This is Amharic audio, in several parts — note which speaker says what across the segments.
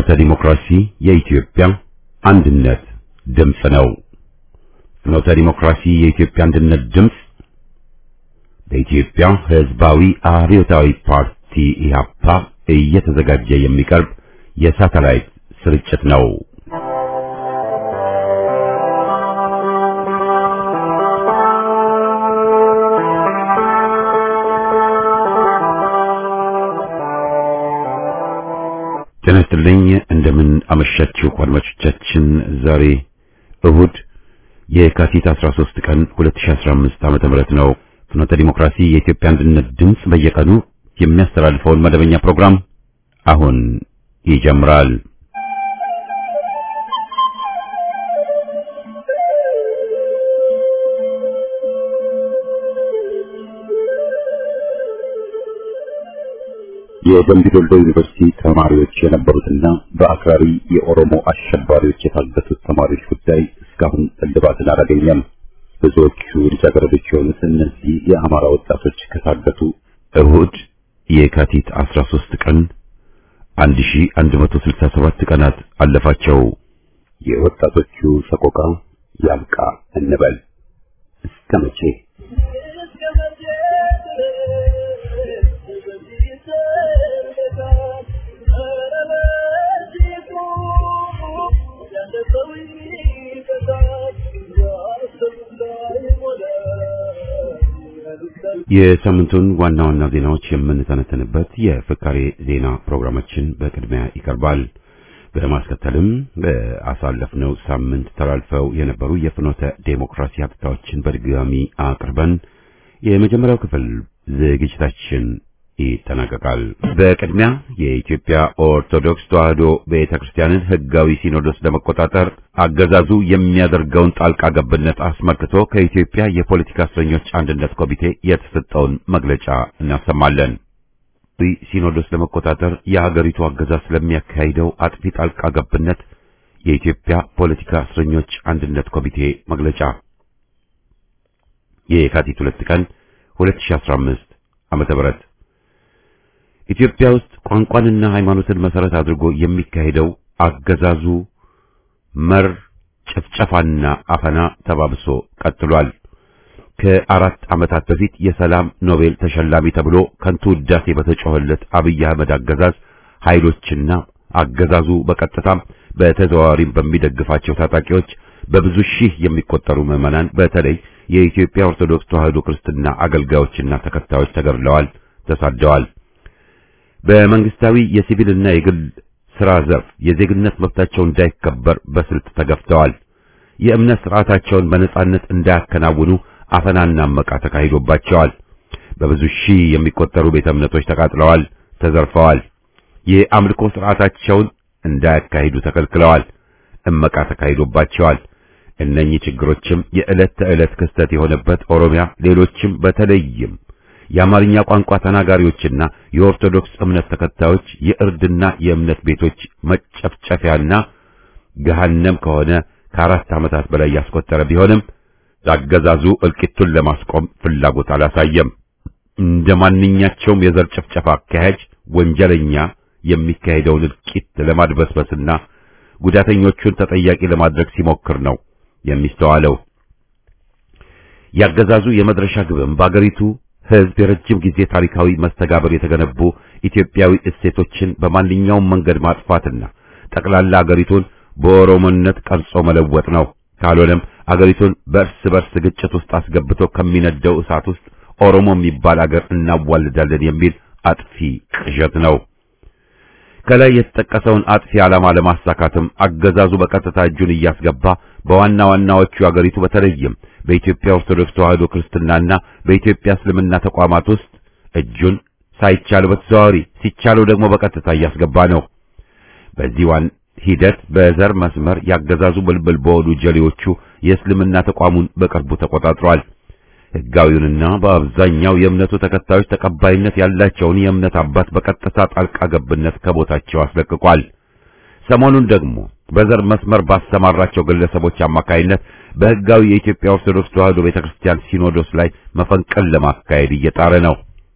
Speaker 1: ፍኖተ ዲሞክራሲ የኢትዮጵያ አንድነት ድምፅ ነው። ፍኖተ ዲሞክራሲ የኢትዮጵያ አንድነት ድምፅ በኢትዮጵያ ሕዝባዊ አብዮታዊ ፓርቲ ኢህአፓ እየተዘጋጀ የሚቀርብ የሳተላይት ስርጭት ነው። ጤና ይስጥልኝ። እንደምን አመሻችሁ አድማጮቻችን። ዛሬ እሁድ የካቲት 13 ቀን 2015 ዓመተ ምህረት ነው። ፍኖተ ዲሞክራሲ የኢትዮጵያ አንድነት ድምፅ በየቀኑ የሚያስተላልፈውን መደበኛ ፕሮግራም አሁን ይጀምራል። የደምቢ ዶሎ ዩኒቨርሲቲ ተማሪዎች የነበሩትና በአክራሪ የኦሮሞ አሸባሪዎች የታገቱት ተማሪዎች ጉዳይ እስካሁን እልባትን አላገኘም። ብዙዎቹ ልጃገረዶች የሆኑት እነዚህ የአማራ ወጣቶች ከታገቱ እሁድ የካቲት 13 ቀን 1167 ቀናት አለፋቸው። የወጣቶቹ ሰቆቃ ያብቃ እንበል እስከ መቼ? የሳምንቱን ዋና ዋና ዜናዎች የምንተነተንበት የፍካሬ ዜና ፕሮግራማችን በቅድሚያ ይቀርባል። በማስከተልም በአሳለፍነው ሳምንት ተላልፈው የነበሩ የፍኖተ ዴሞክራሲ ሀብታዎችን በድጋሚ አቅርበን የመጀመሪያው ክፍል ዝግጅታችን ይጠናቀቃል። በቅድሚያ የኢትዮጵያ ኦርቶዶክስ ተዋሕዶ ቤተክርስቲያንን ሕጋዊ ሲኖዶስ ለመቆጣጠር አገዛዙ የሚያደርገውን ጣልቃ ገብነት አስመልክቶ ከኢትዮጵያ የፖለቲካ እስረኞች አንድነት ኮሚቴ የተሰጠውን መግለጫ እናሰማለን። ሲኖዶስ ለመቆጣጠር የሀገሪቱ አገዛዝ ስለሚያካሂደው አጥፊ ጣልቃ ገብነት የኢትዮጵያ ፖለቲካ እስረኞች አንድነት ኮሚቴ መግለጫ የካቲት ሁለት ቀን 2015 ዓመተ ምህረት ኢትዮጵያ ውስጥ ቋንቋንና ሃይማኖትን መሰረት አድርጎ የሚካሄደው አገዛዙ መር ጭፍጨፋና አፈና ተባብሶ ቀጥሏል። ከአራት ዓመታት በፊት የሰላም ኖቤል ተሸላሚ ተብሎ ከንቱ ውዳሴ በተጮኸለት አብይ አህመድ አገዛዝ ኃይሎችና አገዛዙ በቀጥታም በተዘዋዋሪም በሚደግፋቸው ታጣቂዎች በብዙ ሺህ የሚቆጠሩ ምዕመናን በተለይ የኢትዮጵያ ኦርቶዶክስ ተዋሕዶ ክርስትና አገልጋዮችና ተከታዮች ተገድለዋል፣ ተሳደዋል። በመንግስታዊ የሲቪልና የግል ስራ ዘርፍ የዜግነት መብታቸው እንዳይከበር በስልት ተገፍተዋል። የእምነት ስርዓታቸውን በነጻነት እንዳያከናውኑ አፈናና መቃ ተካሂዶባቸዋል። በብዙ ሺህ የሚቆጠሩ ቤተ እምነቶች ተቃጥለዋል፣ ተዘርፈዋል። የአምልኮ ስርዓታቸውን እንዳያካሂዱ ተከልክለዋል፣ እመቃ ተካሂዶባቸዋል። እነኚህ ችግሮችም የዕለት ተዕለት ክስተት የሆነበት ኦሮሚያ፣ ሌሎችም በተለይም የአማርኛ ቋንቋ ተናጋሪዎችና የኦርቶዶክስ እምነት ተከታዮች የእርድና የእምነት ቤቶች መጨፍጨፊያና ገሃነም ከሆነ ከአራት ዓመታት በላይ ያስቆጠረ ቢሆንም አገዛዙ እልቂቱን ለማስቆም ፍላጎት አላሳየም። እንደ ማንኛቸውም የዘር ጭፍጨፋ አካሄድ ወንጀለኛ የሚካሄደውን እልቂት ለማድበስበስና ጉዳተኞቹን ተጠያቂ ለማድረግ ሲሞክር ነው የሚስተዋለው። ያገዛዙ የመድረሻ ግብም በአገሪቱ ሕዝብ የረጅም ጊዜ ታሪካዊ መስተጋብር የተገነቡ ኢትዮጵያዊ እሴቶችን በማንኛውም መንገድ ማጥፋትና ጠቅላላ አገሪቱን በኦሮሞነት ቀርጾ መለወጥ ነው። ካልሆነም አገሪቱን በእርስ በርስ ግጭት ውስጥ አስገብቶ ከሚነደው እሳት ውስጥ ኦሮሞ የሚባል አገር እናዋልዳለን የሚል አጥፊ ቅዠት ነው። ከላይ የተጠቀሰውን አጥፊ ዓላማ ለማሳካትም አገዛዙ በቀጥታ እጁን እያስገባ በዋና ዋናዎቹ አገሪቱ በተለይም በኢትዮጵያ ኦርቶዶክስ ተዋሕዶ ክርስትናና በኢትዮጵያ እስልምና ተቋማት ውስጥ እጁን ሳይቻለው በተዘዋዋሪ ሲቻለው ደግሞ በቀጥታ እያስገባ ነው። በዚህ ዋን ሂደት በዘር መስመር ያገዛዙ ብልብል በሆኑ ጀሌዎቹ የእስልምና ተቋሙን በቅርቡ ተቆጣጥሯል። ሕጋዊውንና በአብዛኛው የእምነቱ ተከታዮች ተቀባይነት ያላቸውን የእምነት አባት በቀጥታ ጣልቃ ገብነት ከቦታቸው አስለቅቋል። ሰሞኑን ደግሞ በዘር መስመር ባሰማራቸው ግለሰቦች አማካይነት በሕጋዊ የኢትዮጵያ ኦርቶዶክስ ተዋሕዶ ቤተክርስቲያን ሲኖዶስ ላይ መፈንቅል ለማካሄድ እየጣረ ነው።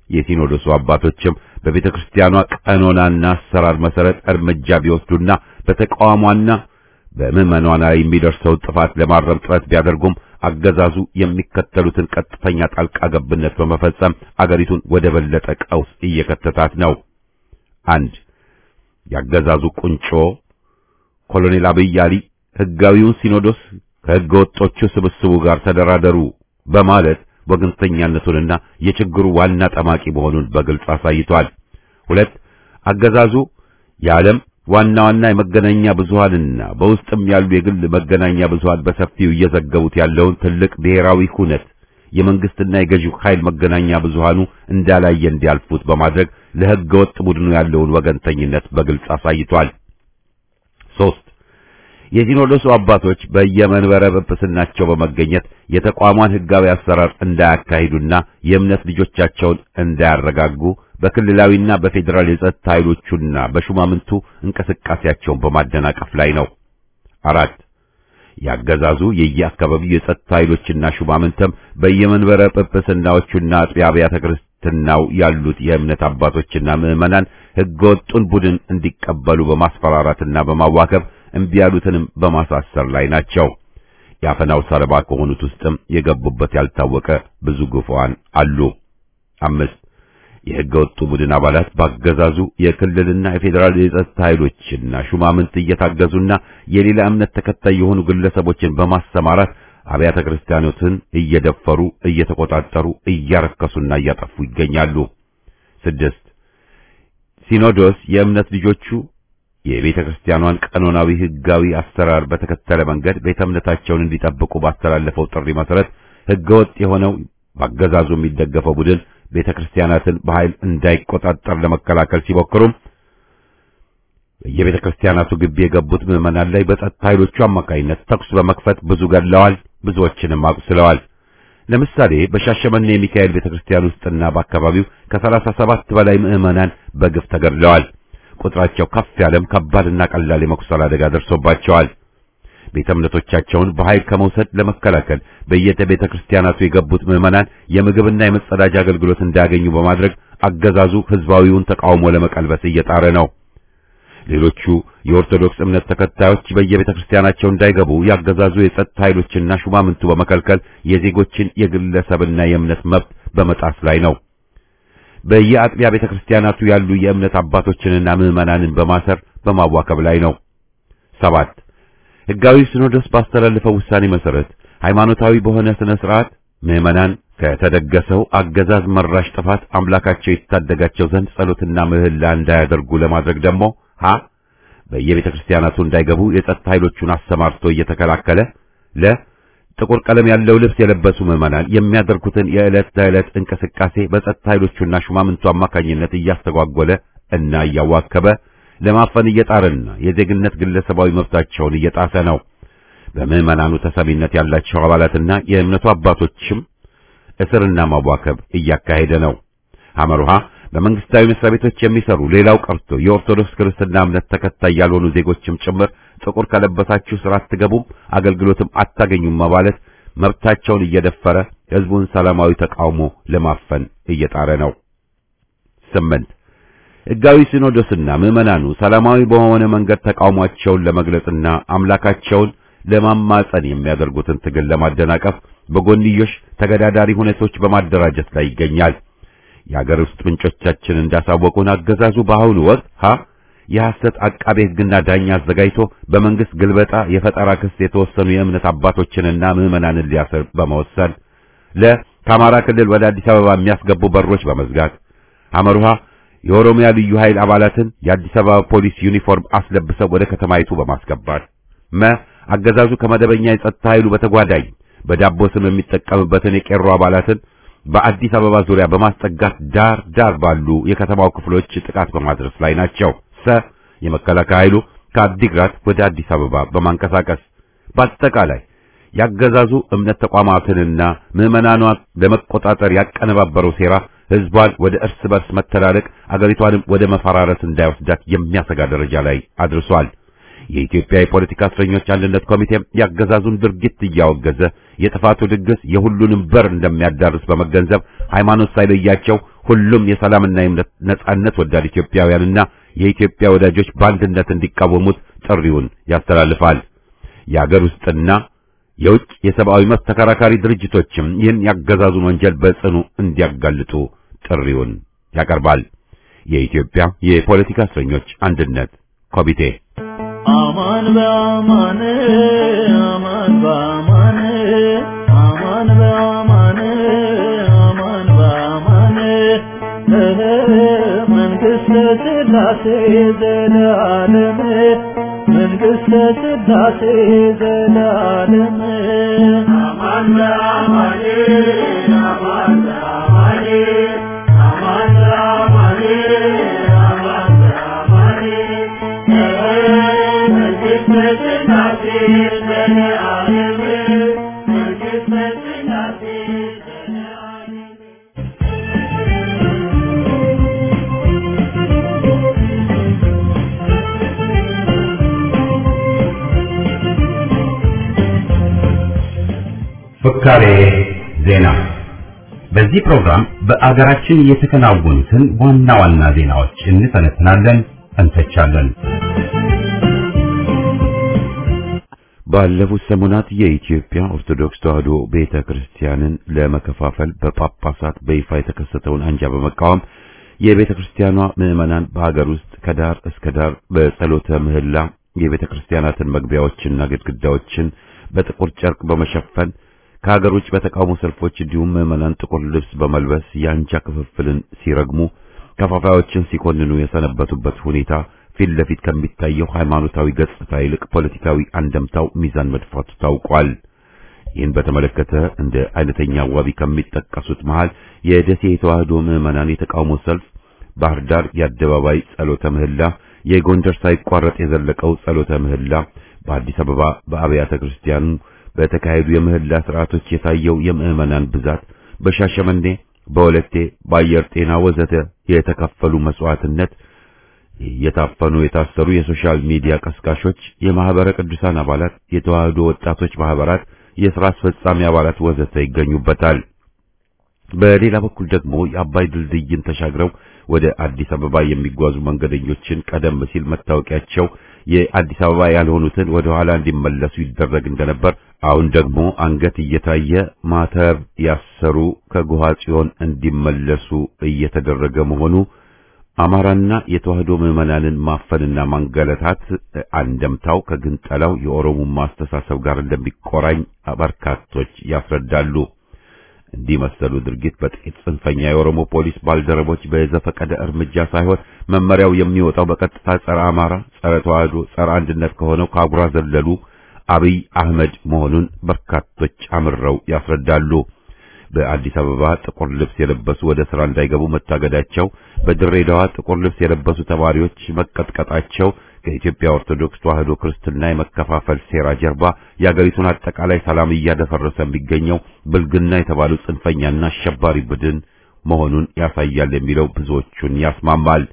Speaker 1: የሲኖዶሱ አባቶችም በቤተ ክርስቲያኗ ቀኖናና አሰራር መሰረት እርምጃ ቢወስዱና በተቃዋሟና በምዕመኗ ላይ የሚደርሰውን ጥፋት ለማረም ጥረት ቢያደርጉም አገዛዙ የሚከተሉትን ቀጥተኛ ጣልቃ ገብነት በመፈጸም አገሪቱን ወደ በለጠ ቀውስ እየከተታት ነው። አንድ ያገዛዙ ቁንጮ ኮሎኔል አብይ አሊ ሕጋዊውን ሲኖዶስ ከሕገ ወጦቹ ስብስቡ ጋር ተደራደሩ በማለት ወገንተኛነቱንና የችግሩ ዋና ጠማቂ መሆኑን በግልጽ አሳይቷል። ሁለት አገዛዙ የዓለም ዋና ዋና የመገናኛ ብዙሃንና በውስጥም ያሉ የግል መገናኛ ብዙሃን በሰፊው እየዘገቡት ያለውን ትልቅ ብሔራዊ ሁነት የመንግስትና የገዢው ኃይል መገናኛ ብዙሃኑ እንዳላየ እንዲያልፉት በማድረግ ለሕገ ወጥ ቡድኑ ያለውን ወገንተኝነት በግልጽ አሳይቷል። ሶስት የሲኖዶሱ አባቶች በየመንበረ ጵጵስናቸው በመገኘት የተቋሟን ሕጋዊ አሰራር እንዳያካሂዱና የእምነት ልጆቻቸውን እንዳያረጋጉ በክልላዊና በፌዴራል የጸጥታ ኃይሎቹና በሹማምንቱ እንቅስቃሴያቸውን በማደናቀፍ ላይ ነው። አራት ያገዛዙ የየአካባቢው የጸጥታ ኃይሎችና ሹማምንተም በየመንበረ ጵጵስናዎቹና አጥቢያ አብያተ ክርስትናው ያሉት የእምነት አባቶችና ምዕመናን ሕገወጡን ቡድን እንዲቀበሉ በማስፈራራትና በማዋከብ እምቢ ያሉትንም በማሳሰር ላይ ናቸው። የአፈናው ሰለባ ከሆኑት ውስጥም የገቡበት ያልታወቀ ብዙ ግፉዓን አሉ። አምስት የሕገ ወጡ ቡድን አባላት ባገዛዙ የክልልና የፌዴራል የጸጥታ ኃይሎችና ሹማምንት እየታገዙና የሌላ እምነት ተከታይ የሆኑ ግለሰቦችን በማሰማራት አብያተ ክርስቲያኖትን እየደፈሩ እየተቆጣጠሩ እያረከሱና እያጠፉ ይገኛሉ። ስድስት ሲኖዶስ የእምነት ልጆቹ የቤተ ክርስቲያኗን ቀኖናዊ ሕጋዊ አሰራር በተከተለ መንገድ ቤተ እምነታቸውን እንዲጠብቁ ባስተላለፈው ጥሪ መሰረት ሕገወጥ የሆነው ባገዛዙ የሚደገፈው ቡድን ቤተ ክርስቲያናትን በኃይል እንዳይቆጣጠር ለመከላከል ሲሞክሩም በየቤተ ክርስቲያናቱ ግቢ የገቡት ምዕመናን ላይ በጸጥታ ኃይሎቹ አማካይነት ተኩስ በመክፈት ብዙ ገድለዋል፣ ብዙዎችንም አቁስለዋል። ለምሳሌ በሻሸመኔ የሚካኤል ቤተ ክርስቲያን ውስጥና በአካባቢው ከሰላሳ ሰባት በላይ ምዕመናን በግፍ ተገድለዋል። ቁጥራቸው ከፍ ያለም ከባድና ቀላል የመቁሰል አደጋ ደርሶባቸዋል። ቤተ እምነቶቻቸውን በኃይል ከመውሰድ ለመከላከል በየቤተ ክርስቲያናቱ የገቡት ምዕመናን የምግብና የመጸዳጃ አገልግሎት እንዳያገኙ በማድረግ አገዛዙ ሕዝባዊውን ተቃውሞ ለመቀልበስ እየጣረ ነው። ሌሎቹ የኦርቶዶክስ እምነት ተከታዮች በየቤተ ክርስቲያናቸው እንዳይገቡ ያገዛዙ የጸጥታ ኃይሎችና ሹማምንቱ በመከልከል የዜጎችን የግለሰብና የእምነት መብት በመጣስ ላይ ነው። በየአጥቢያ ቤተ ክርስቲያናቱ ያሉ የእምነት አባቶችንና ምዕመናንን በማሰር በማዋከብ ላይ ነው። ሰባት ሕጋዊ ሲኖዶስ ባስተላለፈው ውሳኔ መሰረት ሃይማኖታዊ በሆነ ስነ ስርዓት ምዕመናን ከተደገሰው አገዛዝ መራሽ ጥፋት አምላካቸው ይታደጋቸው ዘንድ ጸሎትና ምህላ እንዳያደርጉ ለማድረግ ደግሞ ሀ በየቤተ ክርስቲያናቱ እንዳይገቡ የጸጥታ ኃይሎቹን አሰማርቶ እየተከላከለ ለ ጥቁር ቀለም ያለው ልብስ የለበሱ ምዕመናን የሚያደርጉትን የዕለት ተዕለት እንቅስቃሴ በጸጥታ ኃይሎቹና ሹማምንቱ አማካኝነት እያስተጓጎለ እና እያዋከበ ለማፈን እየጣረና የዜግነት ግለሰባዊ መብታቸውን እየጣሰ ነው። በምዕመናኑ ተሰሚነት ያላቸው አባላትና የእምነቱ አባቶችም እስርና ማዋከብ እያካሄደ ነው። ሐመሩሃ በመንግስታዊ መስሪያ ቤቶች የሚሰሩ ሌላው ቀርቶ የኦርቶዶክስ ክርስትና እምነት ተከታይ ያልሆኑ ዜጎችም ጭምር ጥቁር ከለበሳችሁ ስራ አትገቡም፣ አገልግሎትም አታገኙም ማለት መብታቸውን እየደፈረ ህዝቡን ሰላማዊ ተቃውሞ ለማፈን እየጣረ ነው። ስምንት ሕጋዊ ሲኖዶስና ምዕመናኑ ሰላማዊ በሆነ መንገድ ተቃውሟቸውን ለመግለጽና አምላካቸውን ለማማጸን የሚያደርጉትን ትግል ለማደናቀፍ በጎንዮሽ ተገዳዳሪ ሁኔቶች በማደራጀት ላይ ይገኛል። የአገር ውስጥ ምንጮቻችን እንዳሳወቁን አገዛዙ በአሁኑ ወቅት ሀ የሐሰት አቃቤ ሕግና ዳኛ አዘጋጅቶ በመንግስት ግልበጣ የፈጠራ ክስ የተወሰኑ የእምነት አባቶችንና ምዕመናንን ሊያስር በመወሰን ለ ከአማራ ክልል ወደ አዲስ አበባ የሚያስገቡ በሮች በመዝጋት አመሩሃ የኦሮሚያ ልዩ ኃይል አባላትን የአዲስ አበባ ፖሊስ ዩኒፎርም አስለብሰው ወደ ከተማይቱ በማስገባት መ አገዛዙ ከመደበኛ የጸጥታ ኃይሉ በተጓዳኝ በዳቦ ስም የሚጠቀምበትን የቄሮ አባላትን በአዲስ አበባ ዙሪያ በማስጠጋት ዳር ዳር ባሉ የከተማው ክፍሎች ጥቃት በማድረስ ላይ ናቸው። ሰ የመከላከያ ኃይሉ ከአዲግራት ወደ አዲስ አበባ በማንቀሳቀስ በአጠቃላይ ያገዛዙ እምነት ተቋማትንና ምዕመናኗን ለመቆጣጠር ያቀነባበረው ሴራ ህዝቧን ወደ እርስ በርስ መተላለቅ አገሪቷንም ወደ መፈራረስ እንዳይወስዳት የሚያሰጋ ደረጃ ላይ አድርሷል። የኢትዮጵያ የፖለቲካ እስረኞች አንድነት ኮሚቴም ያገዛዙን ድርጊት እያወገዘ የጥፋቱ ድግስ የሁሉንም በር እንደሚያዳርስ በመገንዘብ ሃይማኖት ሳይለያቸው ሁሉም የሰላምና የእምነት ነጻነት ወዳድ ኢትዮጵያውያንና የኢትዮጵያ ወዳጆች በአንድነት እንዲቃወሙት ጥሪውን ያስተላልፋል። የአገር ውስጥና የውጭ የሰብአዊ መብት ተከራካሪ ድርጅቶችም ይህን ያገዛዙን ወንጀል በጽኑ እንዲያጋልጡ ጥሪውን ያቀርባል። የኢትዮጵያ የፖለቲካ እስረኞች አንድነት ኮሚቴ
Speaker 2: አማን በአማን አማን በአማን አማን በአማን አማን በአማን መንግሥተ ሥላሴ ዘላለም መንግሥተ ሥላሴ ዘላለም አማን በአማን አማን በአማን አማን በአማን አማን በአማን መንግሥተ ሥላሴ ዘላለም መንግሥተ ሥላሴ ዘላለም
Speaker 1: ፍካሬ ዜና። በዚህ ፕሮግራም በአገራችን የተከናወኑትን ዋና ዋና ዜናዎች እንተነትናለን፣ እንተቻለን። ባለፉት ሰሞናት የኢትዮጵያ ኦርቶዶክስ ተዋሕዶ ቤተ ክርስቲያንን ለመከፋፈል በጳጳሳት በይፋ የተከሰተውን አንጃ በመቃወም የቤተ ክርስቲያኗ ምዕመናን በሀገር ውስጥ ከዳር እስከ ዳር በጸሎተ ምህላ የቤተ ክርስቲያናትን መግቢያዎችና ግድግዳዎችን በጥቁር ጨርቅ በመሸፈን ከሀገር ውጭ በተቃውሞ ሰልፎች እንዲሁም ምዕመናን ጥቁር ልብስ በመልበስ የአንጃ ክፍፍልን ሲረግሙ ከፋፋዮችን ሲኮንኑ የሰነበቱበት ሁኔታ ፊት ለፊት ከሚታየው ሃይማኖታዊ ገጽታ ይልቅ ፖለቲካዊ አንደምታው ሚዛን መድፋቱ ታውቋል። ይህን በተመለከተ እንደ አይነተኛ ዋቢ ከሚጠቀሱት መሃል የደሴ የተዋህዶ ምዕመናን የተቃውሞ ሰልፍ፣ ባህር ዳር የአደባባይ ጸሎተ ምህላ፣ የጎንደር ሳይቋረጥ የዘለቀው ጸሎተ ምህላ፣ በአዲስ አበባ በአብያተ ክርስቲያኑ በተካሄዱ የምህላ ስርዓቶች የታየው የምዕመናን ብዛት፣ በሻሸመኔ፣ በወለቴ፣ በአየር ጤና ወዘተ የተከፈሉ መስዋዕትነት የታፈኑ የታሰሩ የሶሻል ሚዲያ ቀስቃሾች፣ የማህበረ ቅዱሳን አባላት፣ የተዋህዶ ወጣቶች ማህበራት፣ የሥራ አስፈጻሚ አባላት ወዘተ ይገኙበታል። በሌላ በኩል ደግሞ የአባይ ድልድይን ተሻግረው ወደ አዲስ አበባ የሚጓዙ መንገደኞችን ቀደም ሲል መታወቂያቸው የአዲስ አበባ ያልሆኑትን ወደ ኋላ እንዲመለሱ ይደረግ እንደነበር አሁን ደግሞ አንገት እየታየ ማተብ ያሰሩ ከጉሃ ጽዮን እንዲመለሱ እየተደረገ መሆኑ አማራና የተዋህዶ ምዕመናንን ማፈንና ማንገለታት አንደምታው ከግንጠላው የኦሮሞማ አስተሳሰብ ጋር እንደሚቆራኝ በርካቶች ያስረዳሉ። እንዲህ መሰሉ ድርጊት በጥቂት ጽንፈኛ የኦሮሞ ፖሊስ ባልደረቦች በዘፈቀደ እርምጃ ሳይሆን መመሪያው የሚወጣው በቀጥታ ጸረ አማራ፣ ጸረ ተዋህዶ፣ ጸረ አንድነት ከሆነው ከአጉራ ዘለሉ አብይ አህመድ መሆኑን በርካቶች አምረው ያስረዳሉ። በአዲስ አበባ ጥቁር ልብስ የለበሱ ወደ ስራ እንዳይገቡ መታገዳቸው፣ በድሬዳዋ ጥቁር ልብስ የለበሱ ተማሪዎች መቀጥቀጣቸው ከኢትዮጵያ ኦርቶዶክስ ተዋህዶ ክርስትና የመከፋፈል ሴራ ጀርባ የአገሪቱን አጠቃላይ ሰላም እያደፈረሰ የሚገኘው ብልግና የተባሉ ጽንፈኛና አሸባሪ ቡድን መሆኑን ያሳያል የሚለው ብዙዎቹን ያስማማል።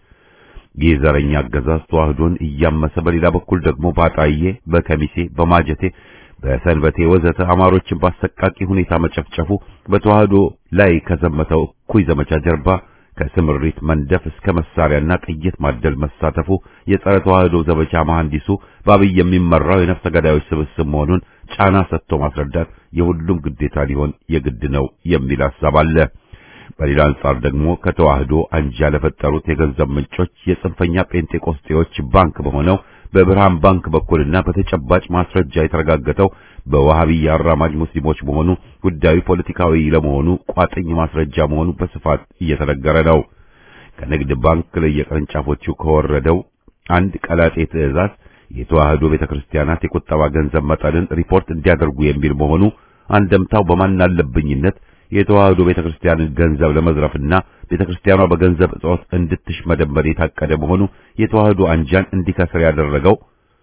Speaker 1: ይህ ዘረኛ አገዛዝ ተዋህዶን እያመሰ በሌላ በኩል ደግሞ ባጣዬ፣ በከሚሴ፣ በማጀቴ በሰንበቴ ወዘተ አማሮችን በአሰቃቂ ሁኔታ መጨፍጨፉ በተዋህዶ ላይ ከዘመተው እኩይ ዘመቻ ጀርባ ከስምሪት መንደፍ እስከ መሳሪያና ጥይት ማደል መሳተፉ የጸረ ተዋህዶ ዘመቻ መሐንዲሱ በአብይ የሚመራው የነፍሰ ገዳዮች ስብስብ መሆኑን ጫና ሰጥቶ ማስረዳት የሁሉም ግዴታ ሊሆን የግድ ነው የሚል ሐሳብ አለ። በሌላ አንጻር ደግሞ ከተዋህዶ አንጃ ለፈጠሩት የገንዘብ ምንጮች የጽንፈኛ ጴንጤቆስጤዎች ባንክ በሆነው በብርሃን ባንክ በኩልና በተጨባጭ ማስረጃ የተረጋገጠው በዋሃቢያ አራማጅ ሙስሊሞች መሆኑ ጉዳዩ ፖለቲካዊ ለመሆኑ ቋጥኝ ማስረጃ መሆኑ በስፋት እየተነገረ ነው። ከንግድ ባንክ ለየቅርንጫፎቹ ከወረደው አንድ ቀላጤ ትዕዛዝ የተዋህዶ ቤተክርስቲያናት የቁጠባ ገንዘብ መጠንን ሪፖርት እንዲያደርጉ የሚል መሆኑ አንደምታው በማናለብኝነት የተዋህዶ ቤተክርስቲያንን ገንዘብ ለመዝረፍና ቤተክርስቲያኗ በገንዘብ እጦት እንድትሽመደመድ የታቀደ መሆኑ የተዋህዶ አንጃን እንዲከስር ያደረገው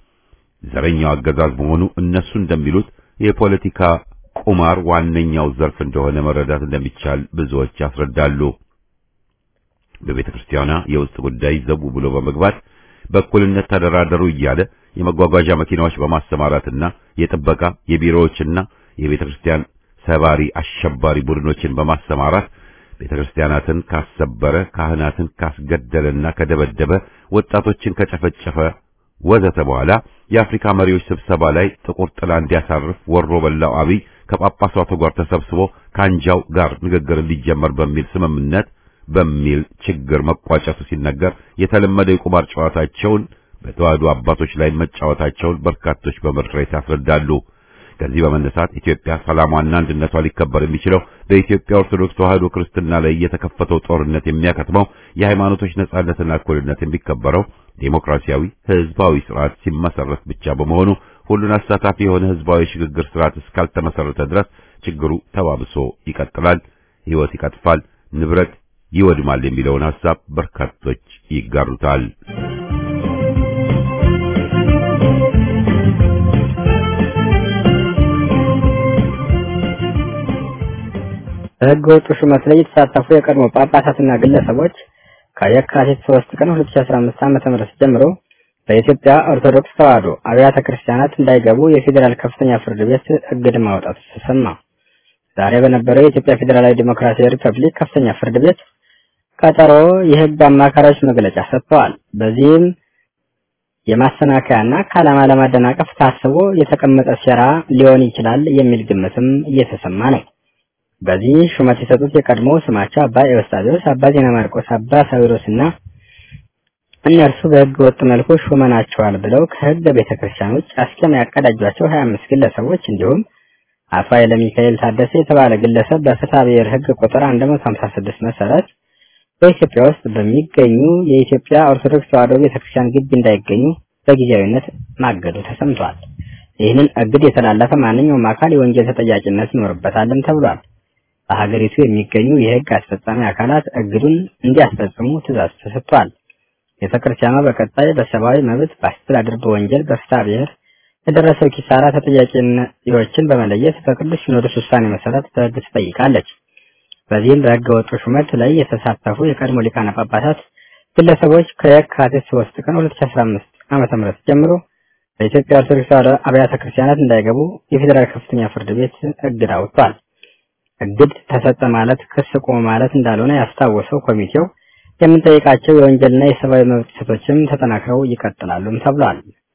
Speaker 1: ዘረኛው አገዛዝ መሆኑ እነሱ እንደሚሉት የፖለቲካ ቁማር ዋነኛው ዘርፍ እንደሆነ መረዳት እንደሚቻል ብዙዎች ያስረዳሉ። በቤተክርስቲያኗ የውስጥ ጉዳይ ዘቡ ብሎ በመግባት በእኩልነት ተደራደሩ እያለ የመጓጓዣ መኪናዎች በማሰማራትና የጥበቃ የቢሮዎችና የቤተክርስቲያን ሰባሪ አሸባሪ ቡድኖችን በማሰማራት ቤተክርስቲያናትን ካሰበረ፣ ካህናትን ካስገደለና ከደበደበ፣ ወጣቶችን ከጨፈጨፈ ወዘተ በኋላ የአፍሪካ መሪዎች ስብሰባ ላይ ጥቁር ጥላ እንዲያሳርፍ ወሮ በላው አብይ ከጳጳሳቱ ጋር ተሰብስቦ ከአንጃው ጋር ንግግር እንዲጀመር በሚል ስምምነት በሚል ችግር መቋጨቱ ሲነገር የተለመደ የቁማር ጨዋታቸውን በተዋህዶ አባቶች ላይ መጫወታቸውን በርካቶች በምሬት ያስረዳሉ። ከዚህ በመነሳት ኢትዮጵያ ሰላሟና አንድነቷ ሊከበር የሚችለው በኢትዮጵያ ኦርቶዶክስ ተዋህዶ ክርስትና ላይ የተከፈተው ጦርነት የሚያከትመው የሃይማኖቶች ነጻነትና እኩልነት የሚከበረው ዴሞክራሲያዊ ህዝባዊ ስርዓት ሲመሰረት ብቻ በመሆኑ ሁሉን አሳታፊ የሆነ ህዝባዊ ሽግግር ስርዓት እስካልተመሰረተ ድረስ ችግሩ ተባብሶ ይቀጥላል፣ ህይወት ይቀጥፋል፣ ንብረት ይወድማል የሚለውን ሐሳብ በርካቶች ይጋሩታል።
Speaker 3: በህገ ወጡ ሹመት ላይ የተሳተፉ የቀድሞ ጳጳሳትና ግለሰቦች ከየካቲት 3 ቀን 2015 ዓ.ም ጀምሮ በኢትዮጵያ ኦርቶዶክስ ተዋሕዶ አብያተ ክርስቲያናት እንዳይገቡ የፌዴራል ከፍተኛ ፍርድ ቤት እግድ ማውጣቱ ተሰማ። ዛሬ በነበረው የኢትዮጵያ ፌዴራላዊ ዴሞክራሲያዊ ሪፐብሊክ ከፍተኛ ፍርድ ቤት ቀጠሮ የህግ አማካሪዎች መግለጫ ሰጥተዋል። በዚህም የማሰናከያና ከዓላማ ለማደናቀፍ ታስቦ የተቀመጠ ሴራ ሊሆን ይችላል የሚል ግምትም እየተሰማ ነው። በዚህ ሹመት የሰጡት የቀድሞ ስማቸው አባ ኤዎስጣቴዎስ፣ አባ ዜና ማርቆስ፣ አባ ሳዊሮስ እና እነርሱ በህገ ወጥ መልኩ ሹመናቸዋል ብለው ከህገ ቤተ ክርስቲያን ውጭ አስቀም ያቀዳጇቸው 25 ግለሰቦች እንዲሁም አቶ ኃይለ ሚካኤል ታደሰ የተባለ ግለሰብ በፍትሐ ብሔር ህግ ቁጥር 156 መሰረት በኢትዮጵያ ውስጥ በሚገኙ የኢትዮጵያ ኦርቶዶክስ ተዋሕዶ ቤተክርስቲያን ግቢ እንዳይገኙ በጊዜያዊነት ማገዱ ተሰምቷል። ይህንን እግድ የተላለፈ ማንኛውም አካል የወንጀል ተጠያቂነት ይኖርበታልም ተብሏል። በሀገሪቱ የሚገኙ የህግ አስፈጻሚ አካላት እግዱን እንዲያስፈጽሙ ትእዛዝ ተሰጥቷል። ቤተክርስቲያኗ በቀጣይ በሰብአዊ መብት፣ በአስተዳደር፣ በወንጀል፣ በፍትሐ ብሔር የደረሰው ኪሳራ ተጠያቂዎችን በመለየት በቅዱስ ሲኖዶስ ውሳኔ መሰረት በህግ ትጠይቃለች። በዚህም በህገ ወጡ ሹመት ላይ የተሳተፉ የቀድሞ ሊቃነ ጳጳሳት ግለሰቦች ከየካቲት 3 ቀን 2015 ዓመተ ምህረት ጀምሮ በኢትዮጵያ ኦርቶዶክስ ተዋሕዶ አብያተ ክርስቲያናት እንዳይገቡ የፌዴራል ከፍተኛ ፍርድ ቤት እግድ አውጥቷል። እግድ ተሰጠ ማለት ክስ ቆመ ማለት እንዳልሆነ ያስታወሰው ኮሚቴው የምንጠይቃቸው የወንጀልና የሰብአዊ መብት ጥሰቶችም ተጠናክረው ይቀጥላሉም ተብሏል።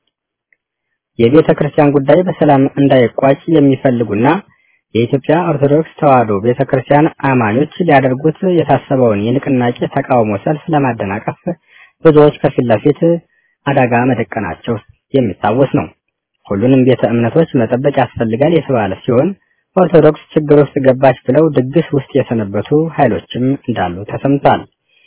Speaker 3: የቤተ ክርስቲያን ጉዳይ በሰላም እንዳይቋጭ የሚፈልጉና የኢትዮጵያ ኦርቶዶክስ ተዋሕዶ ቤተ ክርስቲያን አማኞች ሊያደርጉት የታሰበውን የንቅናቄ ተቃውሞ ሰልፍ ለማደናቀፍ ብዙዎች ከፊት ለፊት አደጋ መደቀናቸው የሚታወስ ነው። ሁሉንም ቤተ እምነቶች መጠበቅ ያስፈልጋል የተባለ ሲሆን ኦርቶዶክስ ችግር ውስጥ ገባች ብለው ድግስ ውስጥ የሰነበቱ ኃይሎችም እንዳሉ ተሰምቷል።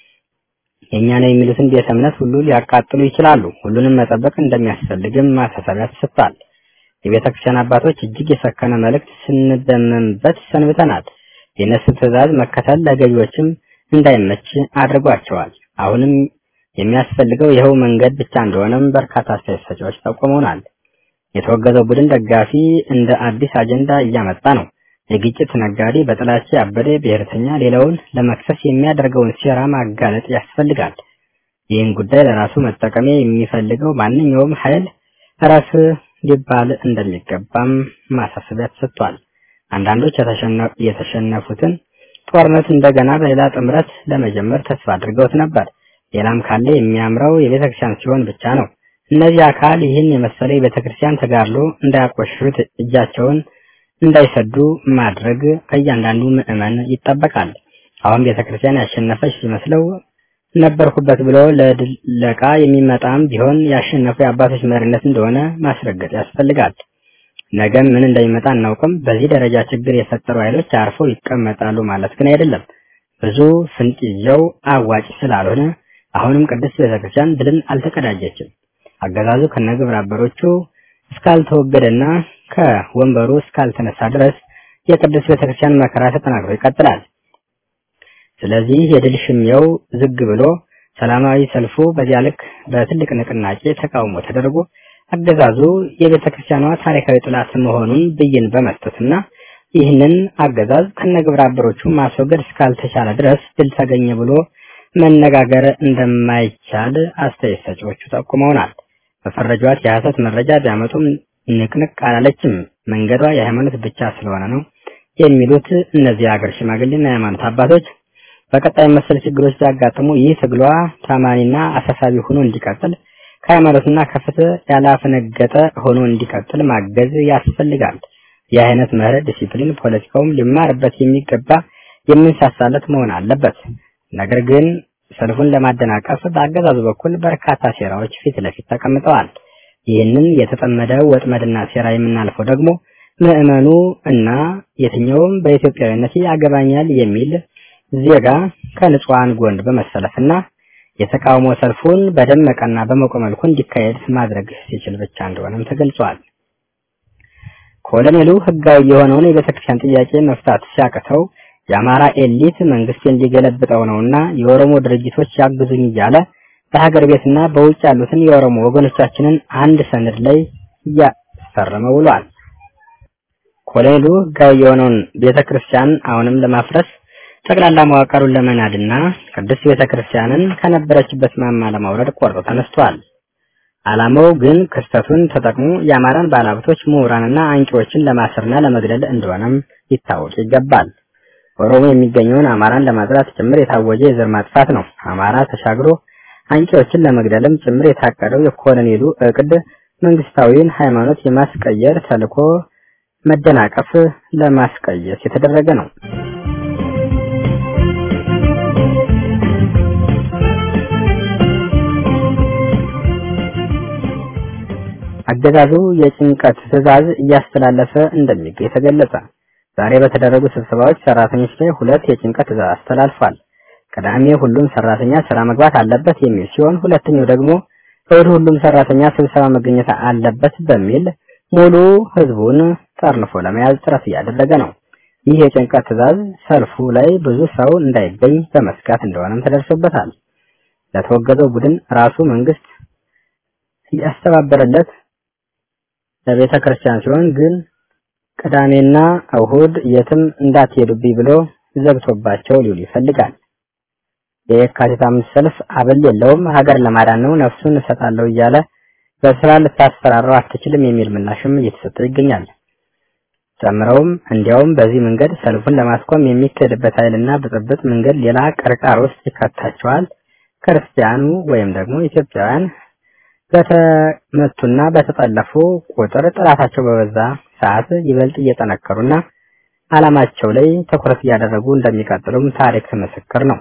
Speaker 3: የእኛ ነው የሚሉትን ቤተ እምነት ሁሉ ሊያቃጥሉ ይችላሉ። ሁሉንም መጠበቅ እንደሚያስፈልግም ማሳሰቢያ ተሰጥቷል። የቤተ ክርስቲያን አባቶች እጅግ የሰከነ መልእክት ስንደመምበት ሰንብተናል። የእነሱ ትዕዛዝ መከተል ለገዢዎችም እንዳይመች አድርጓቸዋል። አሁንም የሚያስፈልገው ይኸው መንገድ ብቻ እንደሆነም በርካታ አስተያየት ሰጪዎች ጠቁመውናል። የተወገዘው ቡድን ደጋፊ እንደ አዲስ አጀንዳ እያመጣ ነው። የግጭት ነጋዴ፣ በጥላቻ ያበደ ብሔርተኛ ሌላውን ለመክሰስ የሚያደርገውን ሴራ ማጋለጥ ያስፈልጋል። ይህን ጉዳይ ለራሱ መጠቀሚያ የሚፈልገው ማንኛውም ኃይል ራስ ሊባል እንደሚገባም ማሳሰቢያ ተሰጥቷል። አንዳንዶች የተሸነፉትን ጦርነት እንደገና በሌላ ጥምረት ለመጀመር ተስፋ አድርገውት ነበር። ሌላም ካለ የሚያምረው የቤተክርስቲያን ሲሆን ብቻ ነው። እነዚህ አካል ይህን የመሰለ የቤተክርስቲያን ተጋድሎ እንዳያቆሽሹት እጃቸውን እንዳይሰዱ ማድረግ ከእያንዳንዱ ምዕመን ይጠበቃል። አሁን ቤተክርስቲያን ያሸነፈች ሲመስለው ነበርኩበት ብሎ ለድለቃ የሚመጣም ቢሆን ያሸነፉ የአባቶች መሪነት እንደሆነ ማስረገጥ ያስፈልጋል። ነገም ምን እንደሚመጣ አናውቅም። በዚህ ደረጃ ችግር የፈጠሩ ኃይሎች አርፈው ይቀመጣሉ ማለት ግን አይደለም። ብዙ ፍንጭ ይዘው አዋጭ ስላልሆነ አሁንም ቅድስት ቤተክርስቲያን ድልን አልተቀዳጀችም። አገዛዙ ከነግብረ አበሮቹ እስካልተወገደና ከወንበሩ እስካልተነሳ ድረስ የቅድስት ቤተክርስቲያን መከራ ተጠናክሮ ይቀጥላል። ስለዚህ የድል ሽሚያው ዝግ ብሎ ሰላማዊ ሰልፉ በዚያ ልክ በትልቅ ንቅናቄ ተቃውሞ ተደርጎ አገዛዙ የቤተ ክርስቲያኗ ታሪካዊ ጥላት መሆኑን ብይን በመስጠትና ይህንን አገዛዝ ከነግብረ አበሮቹ ማስወገድ እስካልተቻለ ድረስ ድል ተገኘ ብሎ መነጋገር እንደማይቻል አስተያየት ሰጪዎቹ ጠቁመውናል። በፈረጇት የሐሰት መረጃ ቢያመጡም ንቅንቅ አላለችም። መንገዷ የሃይማኖት ብቻ ስለሆነ ነው የሚሉት እነዚህ የሀገር ሽማግሌና የሃይማኖት አባቶች በቀጣይ መሰል ችግሮች ሲያጋጥሙ ይህ ትግሏ ታማኒና አሳሳቢ ሆኖ እንዲቀጥል ከሃይማኖትና ከፍትህ ያላፈነገጠ ሆኖ እንዲቀጥል ማገዝ ያስፈልጋል። ይህ አይነት ምህረት ዲሲፕሊን ፖለቲካውም ሊማርበት የሚገባ የምንሳሳለት መሆን አለበት። ነገር ግን ሰልፉን ለማደናቀፍ በአገዛዙ በኩል በርካታ ሴራዎች ፊት ለፊት ተቀምጠዋል። ይህንን የተጠመደ ወጥመድና ሴራ የምናልፈው ደግሞ ምዕመኑ እና የትኛውም በኢትዮጵያዊነት ያገባኛል የሚል ዜጋ ከንጹሐን ጎን በመሰለፍና የተቃውሞ ሰልፉን በደመቀና በሞቀ መልኩ እንዲካሄድ ማድረግ ሲችል ብቻ እንደሆነም ተገልጿል። ኮሎኔሉ ህጋዊ የሆነውን የቤተክርስቲያን ጥያቄ መፍታት ሲያቅተው የአማራ ኤሊት መንግስት እንዲገለብጠው ነውና የኦሮሞ ድርጅቶች ያግዙኝ እያለ በሀገር ቤትና በውጭ ያሉትን የኦሮሞ ወገኖቻችንን አንድ ሰነድ ላይ እያስፈረመ ውሏል። ኮሎኔሉ ህጋዊ የሆነውን ቤተክርስቲያን አሁንም ለማፍረስ ጠቅላላ መዋቅሩን ለመናድና ቅድስት ቤተክርስቲያንን ከነበረችበት ማማ ለማውረድ ቆርጦ ተነስቷል። ዓላማው ግን ክስተቱን ተጠቅሞ የአማራን ባለሀብቶች ምሁራንና አንቂዎችን ለማሰርና ለመግደል እንደሆነም ሊታወቅ ይገባል። ኦሮሞ የሚገኘውን አማራን ለማጥራት ጭምር የታወጀ የዘር ማጥፋት ነው። አማራ ተሻግሮ አንቂዎችን ለመግደልም ጭምር የታቀደው የኮሎኔሉ እቅድ መንግስታዊን ሃይማኖት የማስቀየር ተልዕኮ መደናቀፍ ለማስቀየስ የተደረገ ነው። አገዛዙ የጭንቀት ትዕዛዝ እያስተላለፈ እንደሚገኝ ተገለጸ። ዛሬ በተደረጉ ስብሰባዎች ሰራተኞች ላይ ሁለት የጭንቀት ትዕዛዝ አስተላልፏል። ቅዳሜ ሁሉም ሰራተኛ ስራ መግባት አለበት የሚል ሲሆን ሁለተኛው ደግሞ እሁድ ሁሉም ሰራተኛ ስብሰባ መገኘት አለበት በሚል ሙሉ ህዝቡን ጠርንፎ ለመያዝ ጥረት እያደረገ ነው። ይህ የጭንቀት ትዕዛዝ ሰልፉ ላይ ብዙ ሰው እንዳይገኝ በመስጋት እንደሆነም ተደርሶበታል። ለተወገዘው ቡድን ራሱ መንግስት እያስተባበረለት ለቤተ ክርስቲያን ሲሆን ግን ቅዳሜና እሁድ የትም እንዳትሄዱብኝ ብሎ ዘግቶባቸው ሊውል ይፈልጋል። የየካቲት አምስት ሰልፍ አበል የለውም፣ ሀገር ለማዳን ነው፣ ነፍሱን እሰጣለሁ እያለ በስራ ልታስፈራረው አትችልም የሚል ምላሽም እየተሰጠው ይገኛል። ጨምረውም እንዲያውም በዚህ መንገድ ሰልፉን ለማስቆም የሚካሄድበት ኃይልና ብጥብጥ መንገድ ሌላ ቅርቃር ውስጥ ይከታቸዋል። ክርስቲያኑ ወይም ደግሞ ኢትዮጵያውያን በተመቱና በተጠለፉ ቁጥር ጥላታቸው በበዛ ሰዓት ይበልጥ እየጠነከሩና ዓላማቸው ላይ ትኩረት እያደረጉ እንደሚቀጥሉም ታሪክ ምስክር ነው።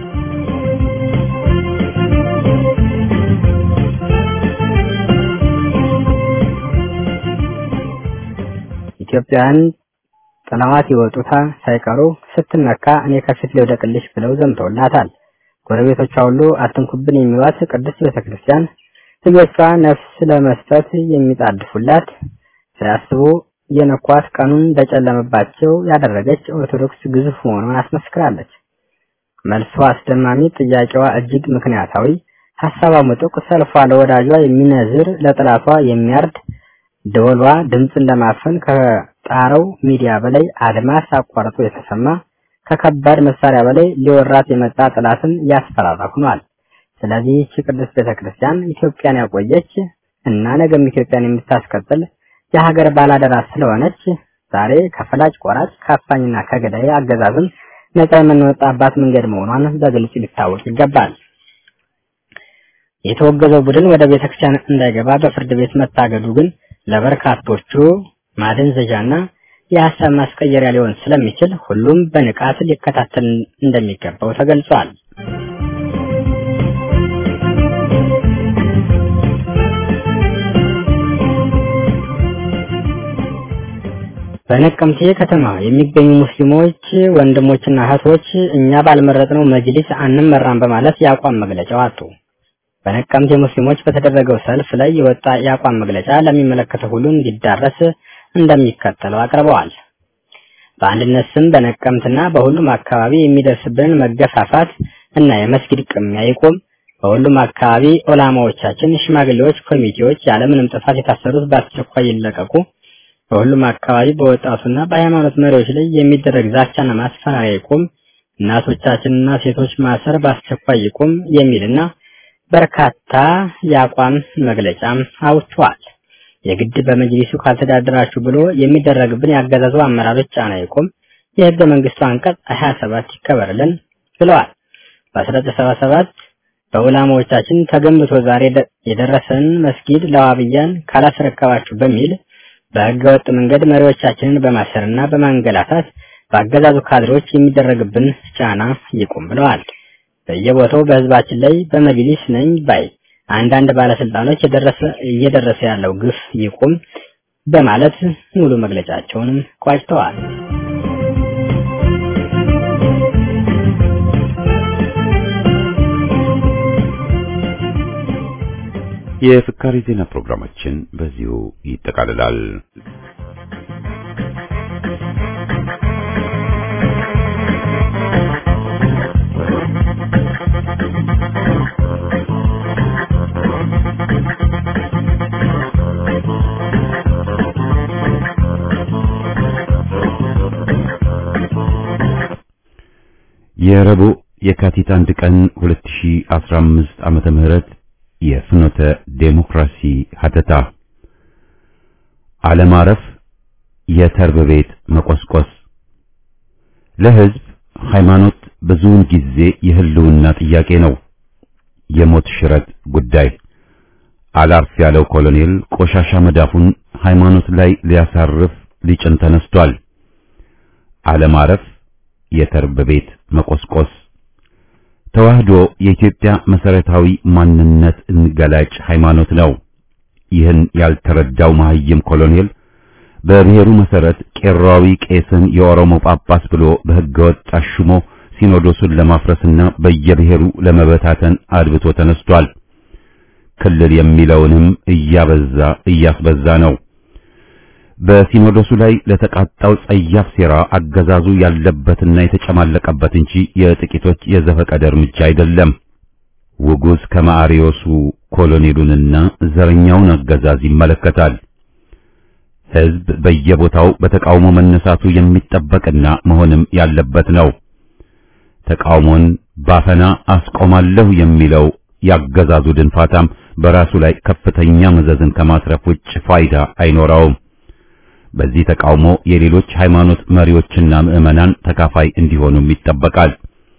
Speaker 3: ኢትዮጵያውያን ጥላዋት የወጡታ ሳይቀሩ ስትነካ እኔ ከፊት ልውደቅልሽ ብለው ዘምተውላታል። ጎረቤቶቿ ሁሉ አትንኩብን የሚሏት ቅድስት ቤተክርስቲያን ልጆቿ ነፍስ ለመስጠት የሚጣድፉላት ሳያስቡ የነኳት ቀኑን እንደጨለመባቸው ያደረገች ኦርቶዶክስ ግዙፍ መሆኗን አስመስክራለች። መልሷ አስደማሚ፣ ጥያቄዋ እጅግ ምክንያታዊ፣ ሀሳቧ ምጡቅ፣ ሰልፏ ለወዳጇ የሚነዝር፣ ለጥላቷ የሚያርድ፣ ደወሏ ድምፅን ለማፈን ከጣረው ሚዲያ በላይ አድማስ አቋርጦ የተሰማ ከከባድ መሳሪያ በላይ ሊወራት የመጣ ጥላትን ያስፈራራ ሆኗል። ስለዚህ ይህች ቅድስት ቤተክርስቲያን ኢትዮጵያን ያቆየች እና ነገም ኢትዮጵያን የምታስቀጥል የሀገር ባላደራ ስለሆነች ዛሬ ከፈላጭ ቆራጭ ከአፋኝና ከገዳይ አገዛዝም ነጻ የምንወጣባት መንገድ መሆኗን በግልጽ ሊታወቅ ይገባል። የተወገዘው ቡድን ወደ ቤተክርስቲያን እንዳይገባ በፍርድ ቤት መታገዱ ግን ለበርካቶቹ ማደንዘዣና የሀሳብ ማስቀየሪያ ሊሆን ስለሚችል ሁሉም በንቃት ሊከታተል እንደሚገባው ተገልጿል። በነቀምቴ ከተማ የሚገኙ ሙስሊሞች ወንድሞችና እህቶች እኛ ባልመረጥነው መጅሊስ አንመራም በማለት የአቋም መግለጫ አወጡ። በነቀምቴ ሙስሊሞች በተደረገው ሰልፍ ላይ የወጣ የአቋም መግለጫ ለሚመለከተው ሁሉ እንዲዳረስ እንደሚከተለው አቅርበዋል። በአንድነት ስም በነቀምትና በሁሉም አካባቢ የሚደርስብንን መገፋፋት እና የመስጊድ ቅሚያ ይቁም። በሁሉም አካባቢ ዑላማዎቻችን፣ ሽማግሌዎች፣ ኮሚቴዎች ያለምንም ጥፋት የታሰሩት በአስቸኳይ ይለቀቁ። በሁሉም አካባቢ በወጣቱና በሃይማኖት መሪዎች ላይ የሚደረግ ዛቻና ማስፈራሪያ ይቁም። እናቶቻችንና ሴቶች ማሰር በአስቸኳይ ይቁም የሚልና በርካታ የአቋም መግለጫም አውጥተዋል። የግድ በመጅሊሱ ካልተዳደራችሁ ብሎ የሚደረግብን ያገዛዙ አመራሮች ጫና ይቁም። የህገ መንግስቱ አንቀጽ 27 ይከበርልን። ብለዋል። በ1977 በዑላማዎቻችን ተገንብቶ ዛሬ የደረሰን መስጊድ ለዋብያን ካላስረከባችሁ በሚል በህገ ወጥ መንገድ መሪዎቻችንን በማሰርና በማንገላታት በአገዛዙ ካድሬዎች የሚደረግብን ጫና ይቁም ብለዋል። በየቦታው በህዝባችን ላይ በመጅሊስ ነኝ ባይ አንዳንድ ባለስልጣኖች የደረሰ እየደረሰ ያለው ግፍ ይቁም በማለት ሙሉ መግለጫቸውንም ቋጭተዋል።
Speaker 1: የፍካሪ ዜና ፕሮግራማችን በዚሁ ይጠቃልላል። የረቡዕ የካቲት አንድ ቀን 2015 ዓመተ ምህረት የፍኖተ ዴሞክራሲ ሀተታ አለማረፍ የተርብ ቤት መቆስቆስ ለህዝብ ሃይማኖት ብዙውን ጊዜ የህልውና ጥያቄ ነው። የሞት ሽረት ጉዳይ አላርፍ ያለው ኮሎኔል ቆሻሻ መዳፉን ሃይማኖት ላይ ሊያሳርፍ ሊጭን ተነስቷል። አለማረፍ የተርብ ቤት መቆስቆስ ተዋህዶ የኢትዮጵያ መሰረታዊ ማንነት እንገላጭ ሃይማኖት ነው። ይህን ያልተረዳው መሐይም ኮሎኔል በብሔሩ መሰረት ቄራዊ ቄስን የኦሮሞ ጳጳስ ብሎ በህገወጥ አሹሞ ሲኖዶሱን ለማፍረስና በየብሔሩ ለመበታተን አድብቶ ተነስቷል። ክልል የሚለውንም እያበዛ እያስበዛ ነው። በሲኖዶሱ ላይ ለተቃጣው ጸያፍ ሴራ አገዛዙ ያለበትና የተጨማለቀበት እንጂ የጥቂቶች የዘፈቀደ እርምጃ አይደለም። ውጉዝ ከማሪዮሱ ኮሎኔሉንና ዘረኛውን አገዛዝ ይመለከታል። ህዝብ በየቦታው በተቃውሞ መነሳቱ የሚጠበቅና መሆንም ያለበት ነው። ተቃውሞን ባፈና አስቆማለሁ የሚለው ያገዛዙ ድንፋታም በራሱ ላይ ከፍተኛ መዘዝን ከማስረፍ ውጭ ፋይዳ አይኖረውም። በዚህ ተቃውሞ የሌሎች ሃይማኖት መሪዎችና ምዕመናን ተካፋይ እንዲሆኑም ይጠበቃል።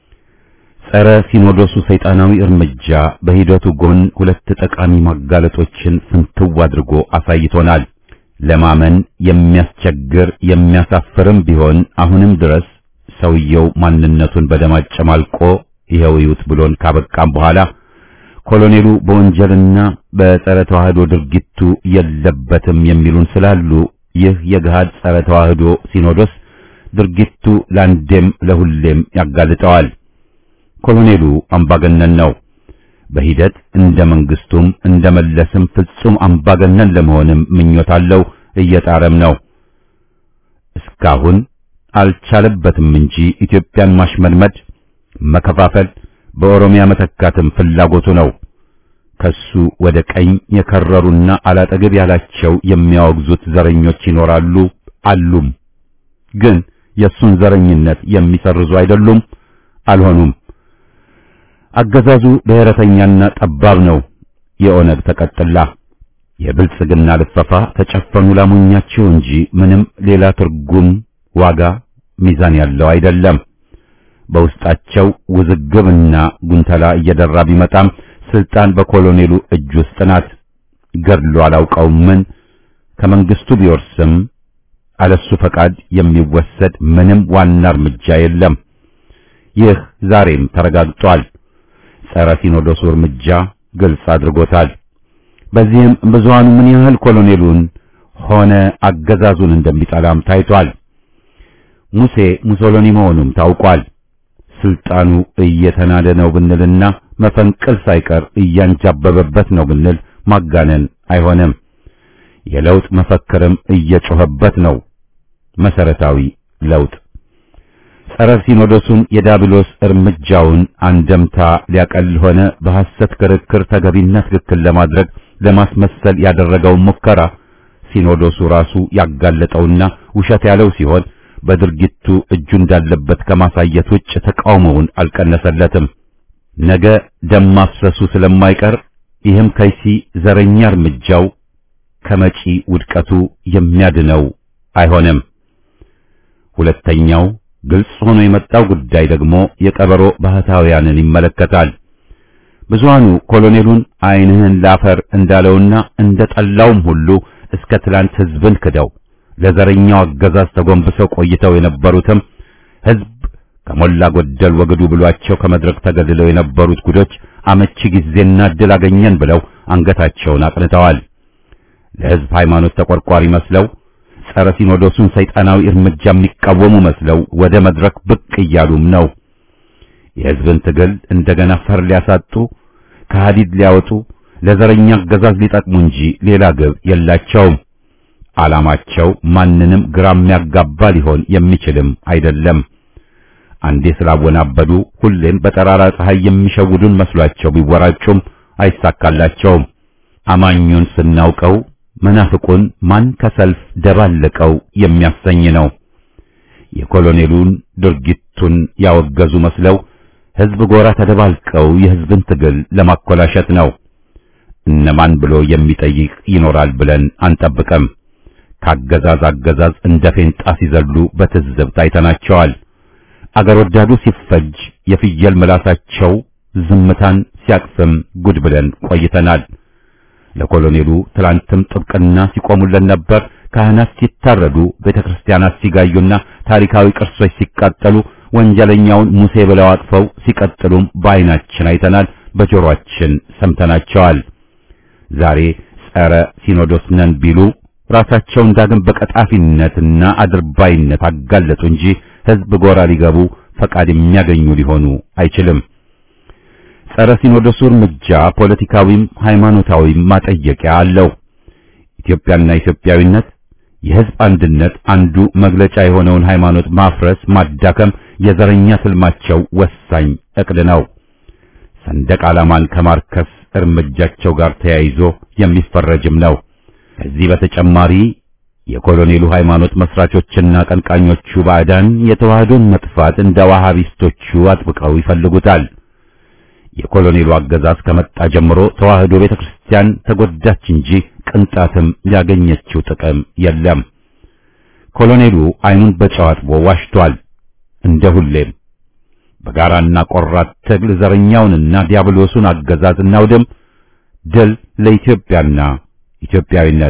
Speaker 1: ጸረ ሲኖዶሱ ሰይጣናዊ እርምጃ በሂደቱ ጎን ሁለት ጠቃሚ ማጋለጦችን ፍንትው አድርጎ አሳይቶናል። ለማመን የሚያስቸግር የሚያሳፍርም ቢሆን አሁንም ድረስ ሰውየው ማንነቱን በደማጭ ማልቆ ይኸው ይዩት ብሎን ካበቃም በኋላ ኮሎኔሉ በወንጀልና በጸረ ተዋህዶ ድርጊቱ የለበትም የሚሉን ስላሉ ይህ የገሃድ ጸረ ተዋህዶ ሲኖዶስ ድርጊቱ ለአንዴም ለሁሌም ያጋልጠዋል። ኮሎኔሉ አምባገነን ነው። በሂደት እንደ መንግስቱም እንደ መለስም ፍጹም አምባገነን ለመሆንም ምኞት አለው፣ እየጣረም ነው። እስካሁን አልቻለበትም እንጂ ኢትዮጵያን ማሽመድመድ፣ መከፋፈል፣ በኦሮሚያ መተካትም ፍላጎቱ ነው። ከሱ ወደ ቀኝ የከረሩና አላጠገብ ያላቸው የሚያወግዙት ዘረኞች ይኖራሉ አሉም። ግን የሱን ዘረኝነት የሚሰርዙ አይደሉም፣ አልሆኑም። አገዛዙ ብሔረተኛና ጠባብ ነው። የኦነግ ተቀጥላ የብልጽግና ልፈፋ ተጨፈኑ ላሞኛቸው እንጂ ምንም ሌላ ትርጉም፣ ዋጋ፣ ሚዛን ያለው አይደለም። በውስጣቸው ውዝግብና ጉንተላ እየደራ ቢመጣም ስልጣን በኮሎኔሉ እጅ ውስጥ ናት። ገድሎ አላውቀውም ምን ከመንግስቱ ቢወርስም አለሱ ፈቃድ የሚወሰድ ምንም ዋና እርምጃ የለም። ይህ ዛሬም ተረጋግጧል። ጸረ ሲኖዶሱ እርምጃ ግልጽ አድርጎታል። በዚህም ብዙሃኑ ምን ያህል ኮሎኔሉን ሆነ አገዛዙን እንደሚጠላም ታይቷል። ሙሴ ሙሶሎኒ መሆኑም ታውቋል። ስልጣኑ እየተናደ ነው ብንልና መፈንቅል ሳይቀር እያንጃበበበት ነው ብንል ማጋነን አይሆንም። የለውጥ መፈክርም እየጮኸበት ነው። መሰረታዊ ለውጥ ጸረ ሲኖዶሱን የዳብሎስ እርምጃውን አንደምታ ሊያቀል ሆነ በሐሰት ክርክር ተገቢና ትክክል ለማድረግ ለማስመሰል ያደረገውን ሙከራ ሲኖዶሱ ራሱ ያጋለጠውና ውሸት ያለው ሲሆን በድርጊቱ እጁ እንዳለበት ከማሳየት ውጭ ተቃውሞውን አልቀነሰለትም። ነገ ደም ማፍሰሱ ስለማይቀር ይህም ከይሲ ዘረኛ እርምጃው ከመጪ ውድቀቱ የሚያድነው አይሆንም። ሁለተኛው ግልጽ ሆኖ የመጣው ጉዳይ ደግሞ የቀበሮ ባህታውያንን ይመለከታል። ብዙሃኑ ኮሎኔሉን ዓይንህን ላፈር እንዳለውና እንደ ጠላውም ሁሉ እስከ ትላንት ሕዝብን ክደው ለዘረኛው አገዛዝ ተጎንብሰው ቆይተው የነበሩትም ሕዝብ ከሞላ ጎደል ወግዱ ብሏቸው ከመድረክ ተገድለው የነበሩት ጉዶች አመቺ ጊዜና እድል አገኘን ብለው አንገታቸውን አቅንተዋል። ለሕዝብ ሃይማኖት ተቆርቋሪ መስለው ጸረ ሲኖዶሱን ሰይጣናዊ እርምጃ የሚቃወሙ መስለው ወደ መድረክ ብቅ እያሉም ነው። የሕዝብን ትግል እንደገና ፈር ሊያሳጡ ከሐዲድ ሊያወጡ ለዘረኛ አገዛዝ ሊጠቅሙ እንጂ ሌላ ግብ የላቸውም። ዓላማቸው ማንንም ግራ የሚያጋባ ሊሆን የሚችልም አይደለም። አንዴ ስላወናበዱ ሁሌም በጠራራ ፀሐይ የሚሸውዱን መስሏቸው ቢወራጩም አይሳካላቸውም። አማኙን ስናውቀው መናፍቁን ማን ከሰልፍ ደባለቀው የሚያሰኝ ነው። የኮሎኔሉን ድርጊቱን ያወገዙ መስለው ሕዝብ ጎራ ተደባልቀው የሕዝብን ትግል ለማኮላሸት ነው። እነማን ብሎ የሚጠይቅ ይኖራል ብለን አንጠብቅም። ካገዛዝ አገዛዝ እንደ ፌንጣ ሲዘሉ በትዝብት አይተናቸዋል። አገር ወዳዱ ሲፈጅ የፍየል ምላሳቸው ዝምታን ሲያቅፍም ጉድ ብለን ቆይተናል። ለኮሎኔሉ ትላንትም ጥብቅና ሲቆሙለት ነበር። ካህናት ሲታረዱ፣ ቤተክርስቲያናት ሲጋዩና ታሪካዊ ቅርሶች ሲቃጠሉ ወንጀለኛውን ሙሴ ብለው አጥፈው ሲቀጥሉም በዓይናችን አይተናል፣ በጆሮአችን ሰምተናቸዋል። ዛሬ ጸረ ሲኖዶስ ነን ቢሉ ራሳቸውን ዳግም በቀጣፊነትና አድርባይነት አጋለጡ እንጂ ሕዝብ ጎራ ሊገቡ ፈቃድ የሚያገኙ ሊሆኑ አይችልም። ጸረ ሲኖዶሱ እርምጃ ፖለቲካዊም ሃይማኖታዊም ማጠየቂያ አለው። ኢትዮጵያና ኢትዮጵያዊነት የሕዝብ አንድነት አንዱ መግለጫ የሆነውን ሃይማኖት ማፍረስ፣ ማዳከም የዘረኛ ትልማቸው ወሳኝ እቅድ ነው። ሰንደቅ ዓላማን ከማርከስ እርምጃቸው ጋር ተያይዞ የሚፈረጅም ነው። ከዚህ በተጨማሪ የኮሎኔሉ ሃይማኖት መስራቾችና ቀንቃኞቹ ባዕዳን የተዋህዶን መጥፋት እንደ ዋሃቢስቶቹ አጥብቀው ይፈልጉታል። የኮሎኔሉ አገዛዝ ከመጣ ጀምሮ ተዋህዶ ቤተክርስቲያን ተጎዳች እንጂ ቅንጣትም ያገኘችው ጥቅም የለም። ኮሎኔሉ አይኑን በጨው አጥቦ ዋሽቷል። እንደ ሁሌም በጋራና ቆራት ትግል ዘረኛውንና ዲያብሎሱን አገዛዝ እናውድም። ድል ለኢትዮጵያና ኢትዮጵያዊነት።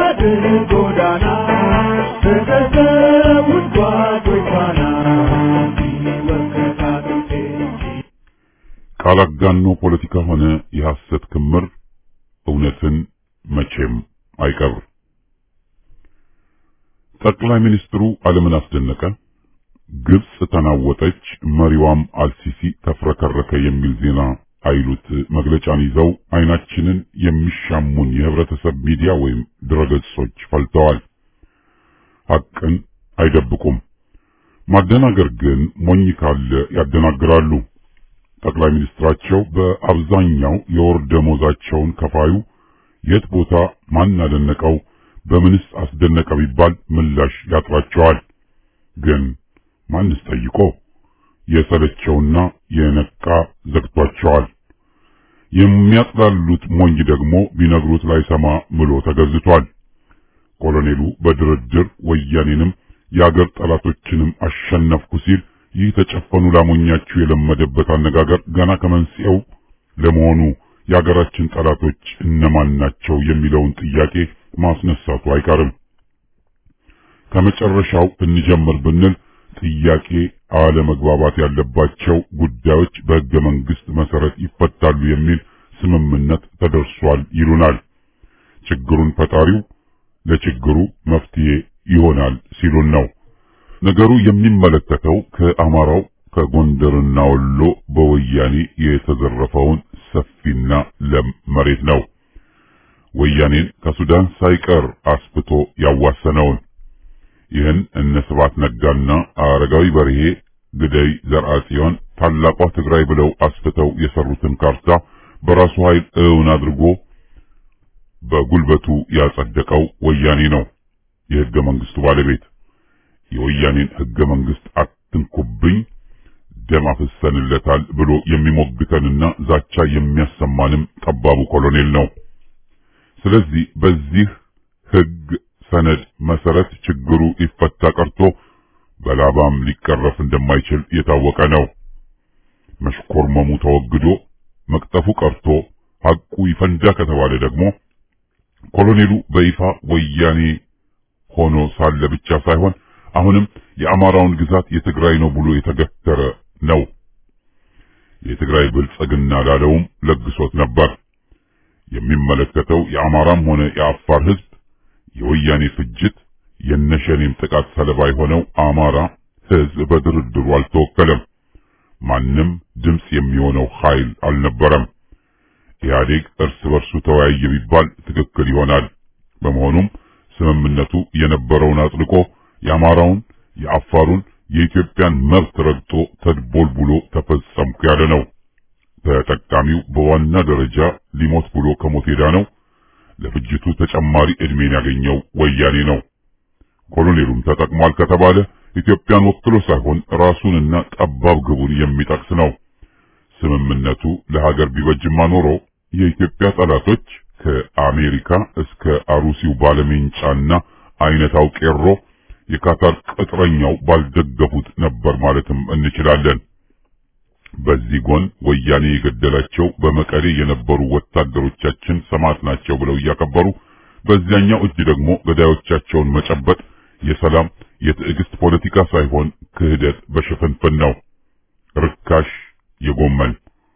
Speaker 2: ጎዳና
Speaker 4: የፖለቲካ ሆነ የሐሰት ክምር እውነትን መቼም አይቀብር። ጠቅላይ ሚኒስትሩ ዓለምን አስደነቀ፣ ግብጽ ተናወጠች፣ መሪዋም አልሲሲ ተፍረከረከ የሚል ዜና አይሉት መግለጫን ይዘው አይናችንን የሚሻሙን የህብረተሰብ ሚዲያ ወይም ድረገጾች ፈልተዋል። ሐቅን አይደብቁም። ማደናገር ግን ሞኝ ካለ ያደናግራሉ። ጠቅላይ ሚኒስትራቸው በአብዛኛው የወር ደሞዛቸውን ከፋዩ የት ቦታ ማን አደነቀው በምንስ አስደነቀ ቢባል ምላሽ ያጥራቸዋል። ግን ማንስ ጠይቆ የሰለቸውና የነቃ ዘግቷቸዋል። የሚያጥላሉት ሞኝ ደግሞ ቢነግሩት ላይሰማ ምሎ ተገዝቷል። ኮሎኔሉ በድርድር ወያኔንም የአገር ጠላቶችንም አሸነፍኩ ሲል ይህ ተጨፈኑ ላሞኛችሁ የለመደበት አነጋገር ገና ከመንስኤው ለመሆኑ የአገራችን ጠላቶች እነማን ናቸው የሚለውን ጥያቄ ማስነሳቱ አይቀርም። ከመጨረሻው እንጀምር ብንል ጥያቄ አለመግባባት ያለባቸው ጉዳዮች በሕገ መንግሥት መሰረት ይፈታሉ የሚል ስምምነት ተደርሷል ይሉናል። ችግሩን ፈጣሪው ለችግሩ መፍትሄ ይሆናል ሲሉን ነው። ነገሩ የሚመለከተው ከአማራው ከጎንደርና ወሎ በወያኔ የተዘረፈውን ሰፊና ለም መሬት ነው። ወያኔን ከሱዳን ሳይቀር አስፍቶ ያዋሰነውን ይህን እነ ስብሐት ነጋና አረጋዊ በርሄ ግደይ ዘርአጽዮን ታላቋ ትግራይ ብለው አስፍተው የሰሩትን ካርታ በራሱ ኃይል እውን አድርጎ በጉልበቱ ያጸደቀው ወያኔ ነው። የሕገ መንግስቱ ባለቤት የወያኔን ሕገ መንግስት አትንኩብኝ ደም አፍሰንለታል ብሎ የሚሞግተንና ዛቻ የሚያሰማንም ጠባቡ ኮሎኔል ነው። ስለዚህ በዚህ ሕግ ሰነድ መሰረት ችግሩ ሊፈታ ቀርቶ በላባም ሊቀረፍ እንደማይችል የታወቀ ነው። መሽኮርመሙ ተወግዶ መቅጠፉ ቀርቶ ሐቁ ይፈንዳ ከተባለ ደግሞ ኮሎኔሉ በይፋ ወያኔ ሆኖ ሳለ ብቻ ሳይሆን አሁንም የአማራውን ግዛት የትግራይ ነው ብሎ የተገተረ ነው። የትግራይ ብልጽግና ላለውም ለግሶት ነበር። የሚመለከተው የአማራም ሆነ የአፋር ህዝብ የወያኔ ፍጅት የነሸኔም ጥቃት ሰለባ የሆነው አማራ ህዝብ በድርድሩ አልተወከለም። ማንም ድምፅ የሚሆነው ኃይል አልነበረም። ኢህአዴግ እርስ በርሱ ተወያየ ቢባል ትክክል ይሆናል። በመሆኑም ስምምነቱ የነበረውን አጥልቆ የአማራውን፣ የአፋሩን፣ የኢትዮጵያን መብት ረግጦ ተድቦልቡሎ ተፈጸምኩ ያለ ነው። ተጠቃሚው በዋና ደረጃ ሊሞት ብሎ ከሞት ሄዳ ነው። ለፍጅቱ ተጨማሪ ዕድሜን ያገኘው ወያኔ ነው። ኮሎኔሉም ተጠቅሟል ከተባለ ኢትዮጵያን ወክሎ ሳይሆን ራሱንና ጠባብ ግቡን የሚጠቅስ ነው። ስምምነቱ ለሀገር ቢበጅማ ኖሮ የኢትዮጵያ ጠላቶች ከአሜሪካ እስከ አሩሲው ባለሜንጫና አይነታው ቄሮ የካታር ቅጥረኛው ባልደገፉት ነበር ማለትም እንችላለን። በዚህ ጎን ወያኔ የገደላቸው በመቀሌ የነበሩ ወታደሮቻችን ሰማዕት ናቸው ብለው እያከበሩ፣ በዚያኛው እጅ ደግሞ ገዳዮቻቸውን መጨበጥ የሰላም የትዕግስት ፖለቲካ ሳይሆን ክህደት በሽፍንፍን ነው። ርካሽ የጎመን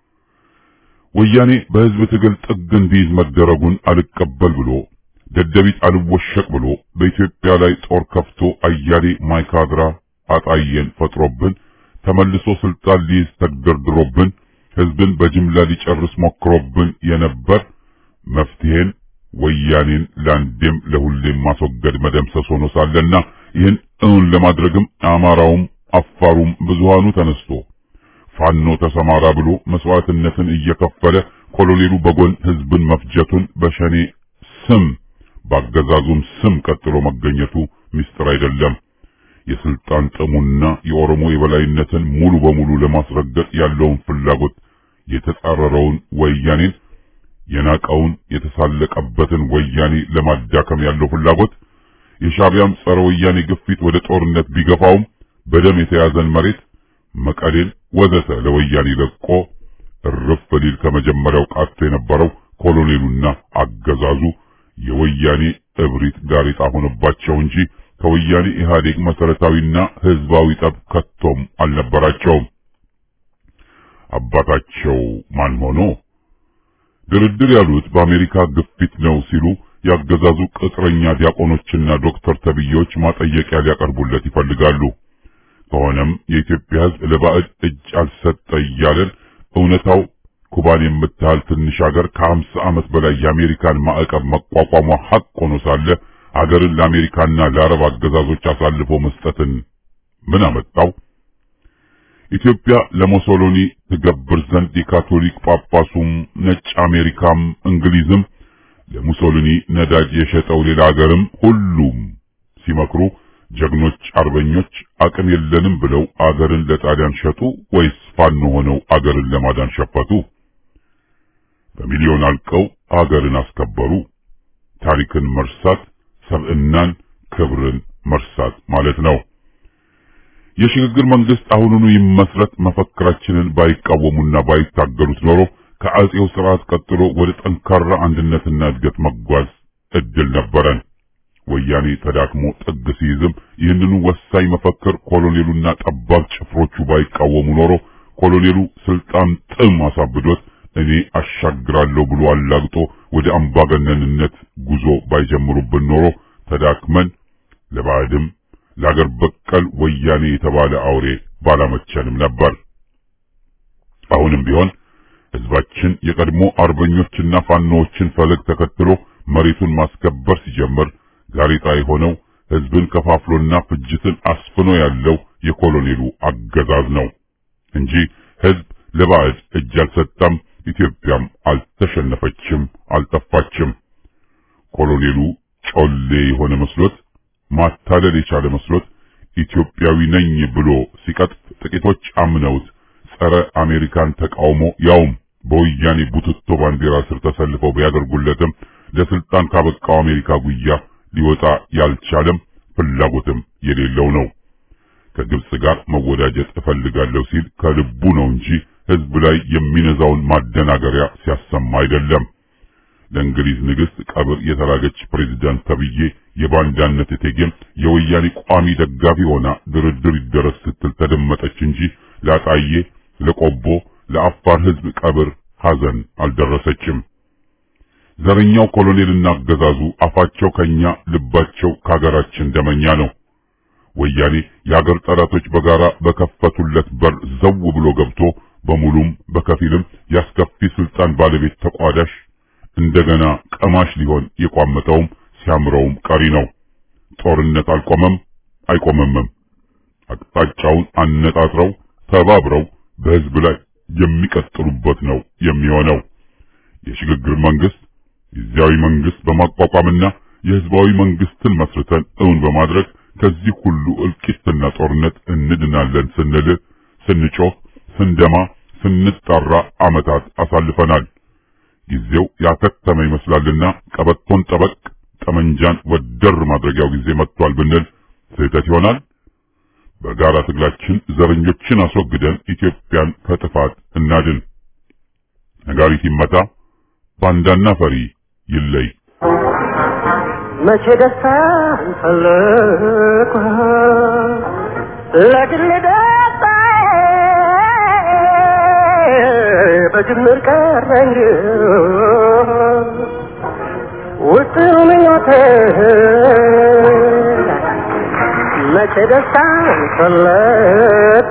Speaker 4: ወያኔ በህዝብ ትግል ጥግ እንዲይዝ መደረጉን አልቀበል ብሎ ደደቢት አልወሸቅ ብሎ በኢትዮጵያ ላይ ጦር ከፍቶ አያሌ ማይካድራ አጣየን ፈጥሮብን ተመልሶ ስልጣን ሊይዝ ተግደርድሮብን ህዝብን በጅምላ ሊጨርስ ሞክሮብን የነበር መፍትሄን ወያኔን ለአንዴም ለሁሌም ማስወገድ መደምሰስ ሆኖ ሳለና ይህን እውን ለማድረግም አማራውም አፋሩም ብዙሃኑ ተነስቶ ፋኖ ተሰማራ ብሎ መስዋዕትነትን እየከፈለ ኮሎኔሉ በጎን ህዝብን መፍጀቱን በሸኔ ስም በአገዛዙም ስም ቀጥሎ መገኘቱ ምስጢር አይደለም። የስልጣን ጥሙና የኦሮሞ የበላይነትን ሙሉ በሙሉ ለማስረገጥ ያለውን ፍላጎት የተጻረረውን ወያኔን የናቀውን የተሳለቀበትን ወያኔ ለማዳከም ያለው ፍላጎት የሻዕቢያም ጸረ ወያኔ ግፊት ወደ ጦርነት ቢገፋውም በደም የተያዘን መሬት መቀሌን ወዘተ ለወያኔ ለቆ እርፍ ሊል ከመጀመሪያው ቃቶ የነበረው ኮሎኔሉና አገዛዙ የወያኔ እብሪት ጋሬጣ ሆነባቸው እንጂ ከወያኔ ኢህአዴግ መሰረታዊና ህዝባዊ ጠብ ከቶም አልነበራቸውም። አባታቸው ማን ሆኖ ድርድር ያሉት በአሜሪካ ግፊት ነው ሲሉ ያገዛዙ ቅጥረኛ ዲያቆኖችና ዶክተር ተብዬዎች ማጠየቂያ ሊያቀርቡለት ይፈልጋሉ። ከሆነም የኢትዮጵያ ሕዝብ ለባዕድ እጅ አልሰጠ እያለን እውነታው ኩባን የምታህል ትንሽ ሀገር ከሀምሳ ዓመት በላይ የአሜሪካን ማዕቀብ መቋቋሟ ሐቅ ሆኖ ሳለ ሀገርን ለአሜሪካና ለአረብ አገዛዞች አሳልፎ መስጠትን ምን አመጣው? ኢትዮጵያ ለሞሶሎኒ ትገብር ዘንድ የካቶሊክ ጳጳሱም ነጭ አሜሪካም እንግሊዝም ለሙሶሊኒ ነዳጅ የሸጠው ሌላ ሀገርም ሁሉም ሲመክሩ ጀግኖች አርበኞች አቅም የለንም ብለው አገርን ለጣሊያን ሸጡ ወይስ ፋኖ ሆነው አገርን ለማዳን ሸፈቱ? በሚሊዮን አልቀው አገርን አስከበሩ። ታሪክን መርሳት ሰብዕናን፣ ክብርን መርሳት ማለት ነው። የሽግግር መንግስት አሁኑኑ ይመስረት መፈክራችንን ባይቃወሙና ባይታገሉት ኖሮ ከአጼው ስርዓት ቀጥሎ ወደ ጠንካራ አንድነትና እድገት መጓዝ እድል ነበረን። ወያኔ ተዳክሞ ጥግ ሲይዝም ይህንኑ ወሳኝ መፈክር ኮሎኔሉና ጠባብ ጭፍሮቹ ባይቃወሙ ኖሮ ኮሎኔሉ ስልጣን ጥም አሳብዶት እኔ አሻግራለሁ ብሎ አላግጦ ወደ አምባገነንነት ጉዞ ባይጀምሩብን ኖሮ ተዳክመን ለባዕድም ለአገር በቀል ወያኔ የተባለ አውሬ ባላመቸንም ነበር። አሁንም ቢሆን ህዝባችን የቀድሞ አርበኞችና ፋኖዎችን ፈለግ ተከትሎ መሬቱን ማስከበር ሲጀምር ጋሬጣ የሆነው ህዝብን ከፋፍሎና ፍጅትን አስፍኖ ያለው የኮሎኔሉ አገዛዝ ነው እንጂ ህዝብ ለባዕድ እጅ አልሰጠም። ኢትዮጵያም አልተሸነፈችም፣ አልጠፋችም። ኮሎኔሉ ጮሌ የሆነ መስሎት ማታለል የቻለ መስሎት ኢትዮጵያዊ ነኝ ብሎ ሲቀጥፍ ጥቂቶች አምነውት ጸረ አሜሪካን ተቃውሞ ያውም በወያኔ ቡትቶ ባንዲራ ስር ተሰልፈው ቢያደርጉለትም ለስልጣን ካበቃው አሜሪካ ጉያ ሊወጣ ያልቻለም ፍላጎትም የሌለው ነው። ከግብጽ ጋር መወዳጀት እፈልጋለሁ ሲል ከልቡ ነው እንጂ ህዝብ ላይ የሚነዛውን ማደናገሪያ ሲያሰማ አይደለም። ለእንግሊዝ ንግሥት ቀብር የተላገች ፕሬዝዳንት ተብዬ የባንዳነት እቴጌም የወያኔ ቋሚ ደጋፊ ሆና ድርድር ይደረስ ስትል ተደመጠች እንጂ ላጣዬ፣ ለቆቦ፣ ለአፋር ህዝብ ቀብር ሐዘን አልደረሰችም። ዘረኛው ኮሎኔልና አገዛዙ አፋቸው ከኛ ልባቸው ከሀገራችን ደመኛ ነው። ወያኔ የሀገር ጠላቶች በጋራ በከፈቱለት በር ዘው ብሎ ገብቶ በሙሉም በከፊልም ያስከፊ ስልጣን ባለቤት ተቋዳሽ እንደገና ቀማሽ ሊሆን የቋመጠውም ሲያምረውም ቀሪ ነው። ጦርነት አልቆመም አይቆመምም። አቅጣጫውን አነጣጥረው ተባብረው በህዝብ ላይ የሚቀጥሉበት ነው የሚሆነው። የሽግግር መንግስት ጊዜያዊ መንግስት በማቋቋምና የህዝባዊ መንግስትን መስርተን እውን በማድረግ ከዚህ ሁሉ እልቂትና ጦርነት እንድናለን ስንል ስንጮህ፣ ስንደማ፣ ስንጣራ ዓመታት አሳልፈናል። ጊዜው ያከተመ ይመስላልና ቀበቶን ጠበቅ ጠመንጃን ወደር ማድረጊያው ጊዜ መጥቷል ብንል ስህተት ይሆናል። በጋራ ትግላችን ዘረኞችን አስወግደን ኢትዮጵያን ከጥፋት እናድን። ነጋሪት ይመታ፣ ባንዳና ፈሪ ይለይ።
Speaker 2: መቼ ደስታ ፈለኩ ለግል ደስታ በጅምር ቀረ እንጂ ውስጥ ምኞቴ መቼ ደስታ ፈለኩ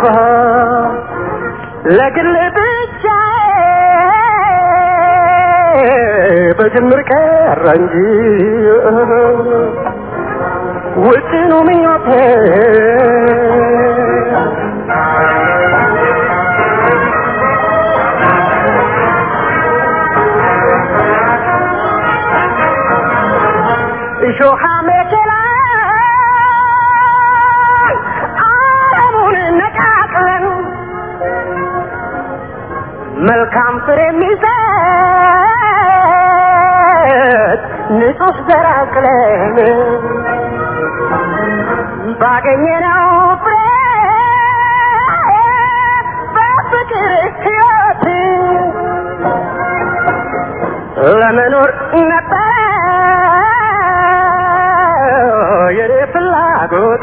Speaker 2: ለግል ብቻ በጅምር ቀረ እንጂ ውጥኑ ምኞቴ እሾሃ መኪና አለሙን ነቃቅለን መልካም ፍሬ የሚሰጥ ንጹህ ዘር አቅለን ባገኘነው ፍሬ በፍቅር ሕይወት ለመኖር ነበረ የኔ ፍላጎት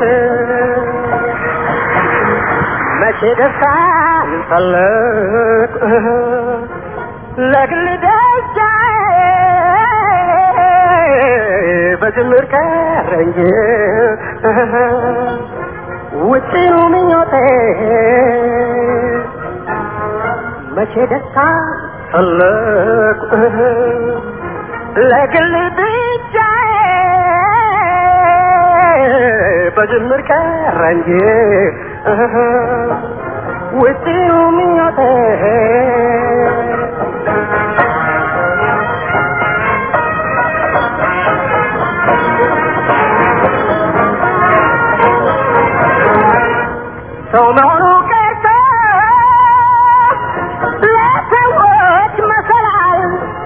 Speaker 2: መቼ ደስታን ፈለግ ለግል ደስታ በጅምር ቀረ እንጂ ውጭኑ ምኞቴ መቼ ደስታ ፈለቁ ለግል ብቻ በጅምር ቀረ እንጂ ውጭኑ ምኞቴ ሰው መሆኑ ቀርቶ ለሰዎች መሰላል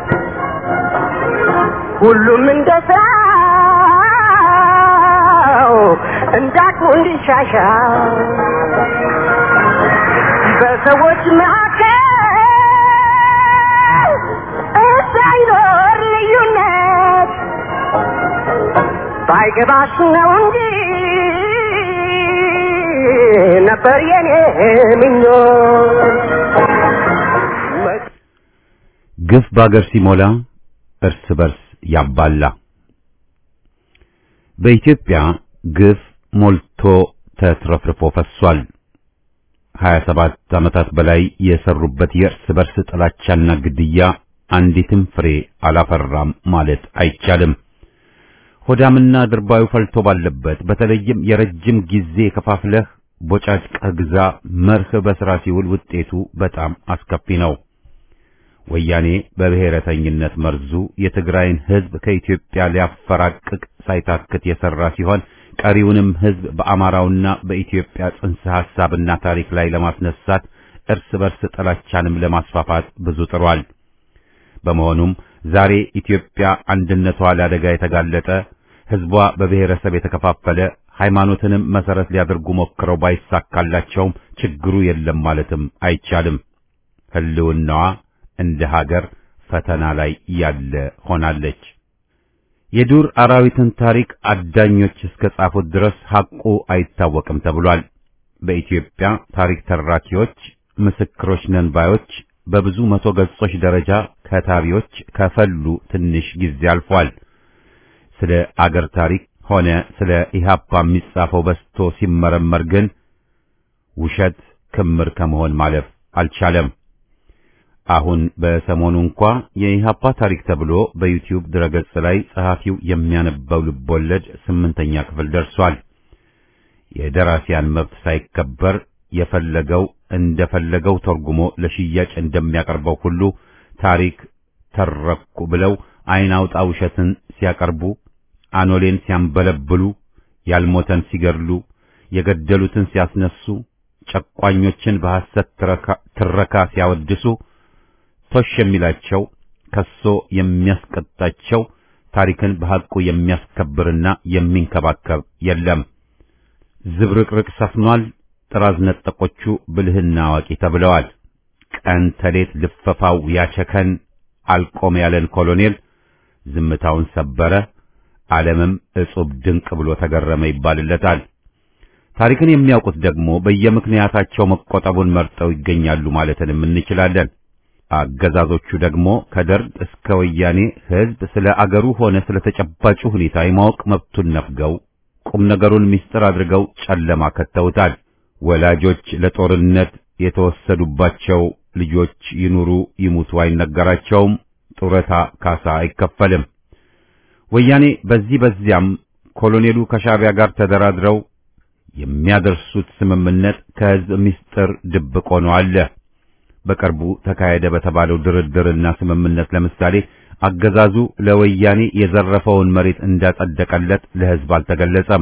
Speaker 2: ሁሉም እንደ ስራው እንዳቅሙ እንዲሻሻል በሰዎች መካከል እንዳይኖር ልዩነት ባይገባሽ ነው እንጂ ነበር የኔ ምኞት
Speaker 1: ግፍ በአገር ሲሞላ እርስ በርስ ያባላ። በኢትዮጵያ ግፍ ሞልቶ ተትረፍርፎ ፈሷል። 27 ዓመታት በላይ የሰሩበት የእርስ በርስ ጥላቻና ግድያ አንዲትም ፍሬ አላፈራም ማለት አይቻልም። ሆዳምና ድርባዩ ፈልቶ ባለበት በተለይም የረጅም ጊዜ ከፋፍለህ ቦጫጭቀህ ግዛ መርህ በሥራ ሲውል ውጤቱ በጣም አስከፊ ነው። ወያኔ በብሔረተኝነት መርዙ የትግራይን ሕዝብ ከኢትዮጵያ ሊያፈራቅቅ ሳይታክት የሠራ ሲሆን ቀሪውንም ሕዝብ በአማራውና በኢትዮጵያ ጽንሰ ሐሳብና ታሪክ ላይ ለማስነሳት እርስ በርስ ጥላቻንም ለማስፋፋት ብዙ ጥሯል። በመሆኑም ዛሬ ኢትዮጵያ አንድነቷ ለአደጋ የተጋለጠ ሕዝቧ በብሔረሰብ የተከፋፈለ ሃይማኖትንም መሰረት ሊያደርጉ ሞክረው ባይሳካላቸውም ችግሩ የለም ማለትም አይቻልም። ሕልውናዋ እንደ ሀገር ፈተና ላይ ያለ ሆናለች። የዱር አራዊትን ታሪክ አዳኞች እስከ ጻፉት ድረስ ሐቁ አይታወቅም ተብሏል። በኢትዮጵያ ታሪክ ተራኪዎች፣ ምስክሮች ነን ባዮች በብዙ መቶ ገጾች ደረጃ ከታቢዎች ከፈሉ ትንሽ ጊዜ አልፏል። ስለ አገር ታሪክ ሆነ ስለ ኢህአፓ የሚጻፈው በስቶ ሲመረመር ግን ውሸት ክምር ከመሆን ማለፍ አልቻለም። አሁን በሰሞኑ እንኳ የኢህአፓ ታሪክ ተብሎ በዩቲዩብ ድረገጽ ላይ ጸሐፊው የሚያነባው ልቦለድ ስምንተኛ ክፍል ደርሷል። የደራሲያን መብት ሳይከበር የፈለገው እንደፈለገው ተርጉሞ ለሽያጭ እንደሚያቀርበው ሁሉ ታሪክ ተረኩ ብለው አይን አውጣ ውሸትን ሲያቀርቡ አኖሌን ሲያንበለብሉ፣ ያልሞተን ሲገድሉ፣ የገደሉትን ሲያስነሱ፣ ጨቋኞችን በሐሰት ትረካ ሲያወድሱ ቶሽ የሚላቸው ከሶ የሚያስቀጣቸው ታሪክን በሐቁ የሚያስከብርና የሚንከባከብ የለም። ዝብርቅርቅ ሰፍኗል። ጥራዝ ነጠቆቹ ብልህና አዋቂ ተብለዋል። ቀን ተሌት ልፈፋው ያቸከን አልቆም ያለን ኮሎኔል ዝምታውን ሰበረ። ዓለምም እጹብ ድንቅ ብሎ ተገረመ ይባልለታል። ታሪክን የሚያውቁት ደግሞ በየምክንያታቸው መቆጠቡን መርጠው ይገኛሉ ማለትንም እንችላለን። አገዛዞቹ ደግሞ ከደርግ እስከ ወያኔ ሕዝብ ስለ አገሩ ሆነ ስለ ተጨባጩ ሁኔታ የማወቅ መብቱን ነፍገው ቁም ነገሩን ምስጢር አድርገው ጨለማ ከተውታል። ወላጆች ለጦርነት የተወሰዱባቸው ልጆች ይኑሩ ይሙቱ አይነገራቸውም። ጡረታ ካሳ አይከፈልም። ወያኔ በዚህ በዚያም ኮሎኔሉ ከሻዕቢያ ጋር ተደራድረው የሚያደርሱት ስምምነት ከሕዝብ ምስጢር ድብቅ ሆኖ አለ። በቅርቡ ተካሄደ በተባለው ድርድርና ስምምነት ለምሳሌ አገዛዙ ለወያኔ የዘረፈውን መሬት እንዳጸደቀለት ለሕዝብ አልተገለጸም።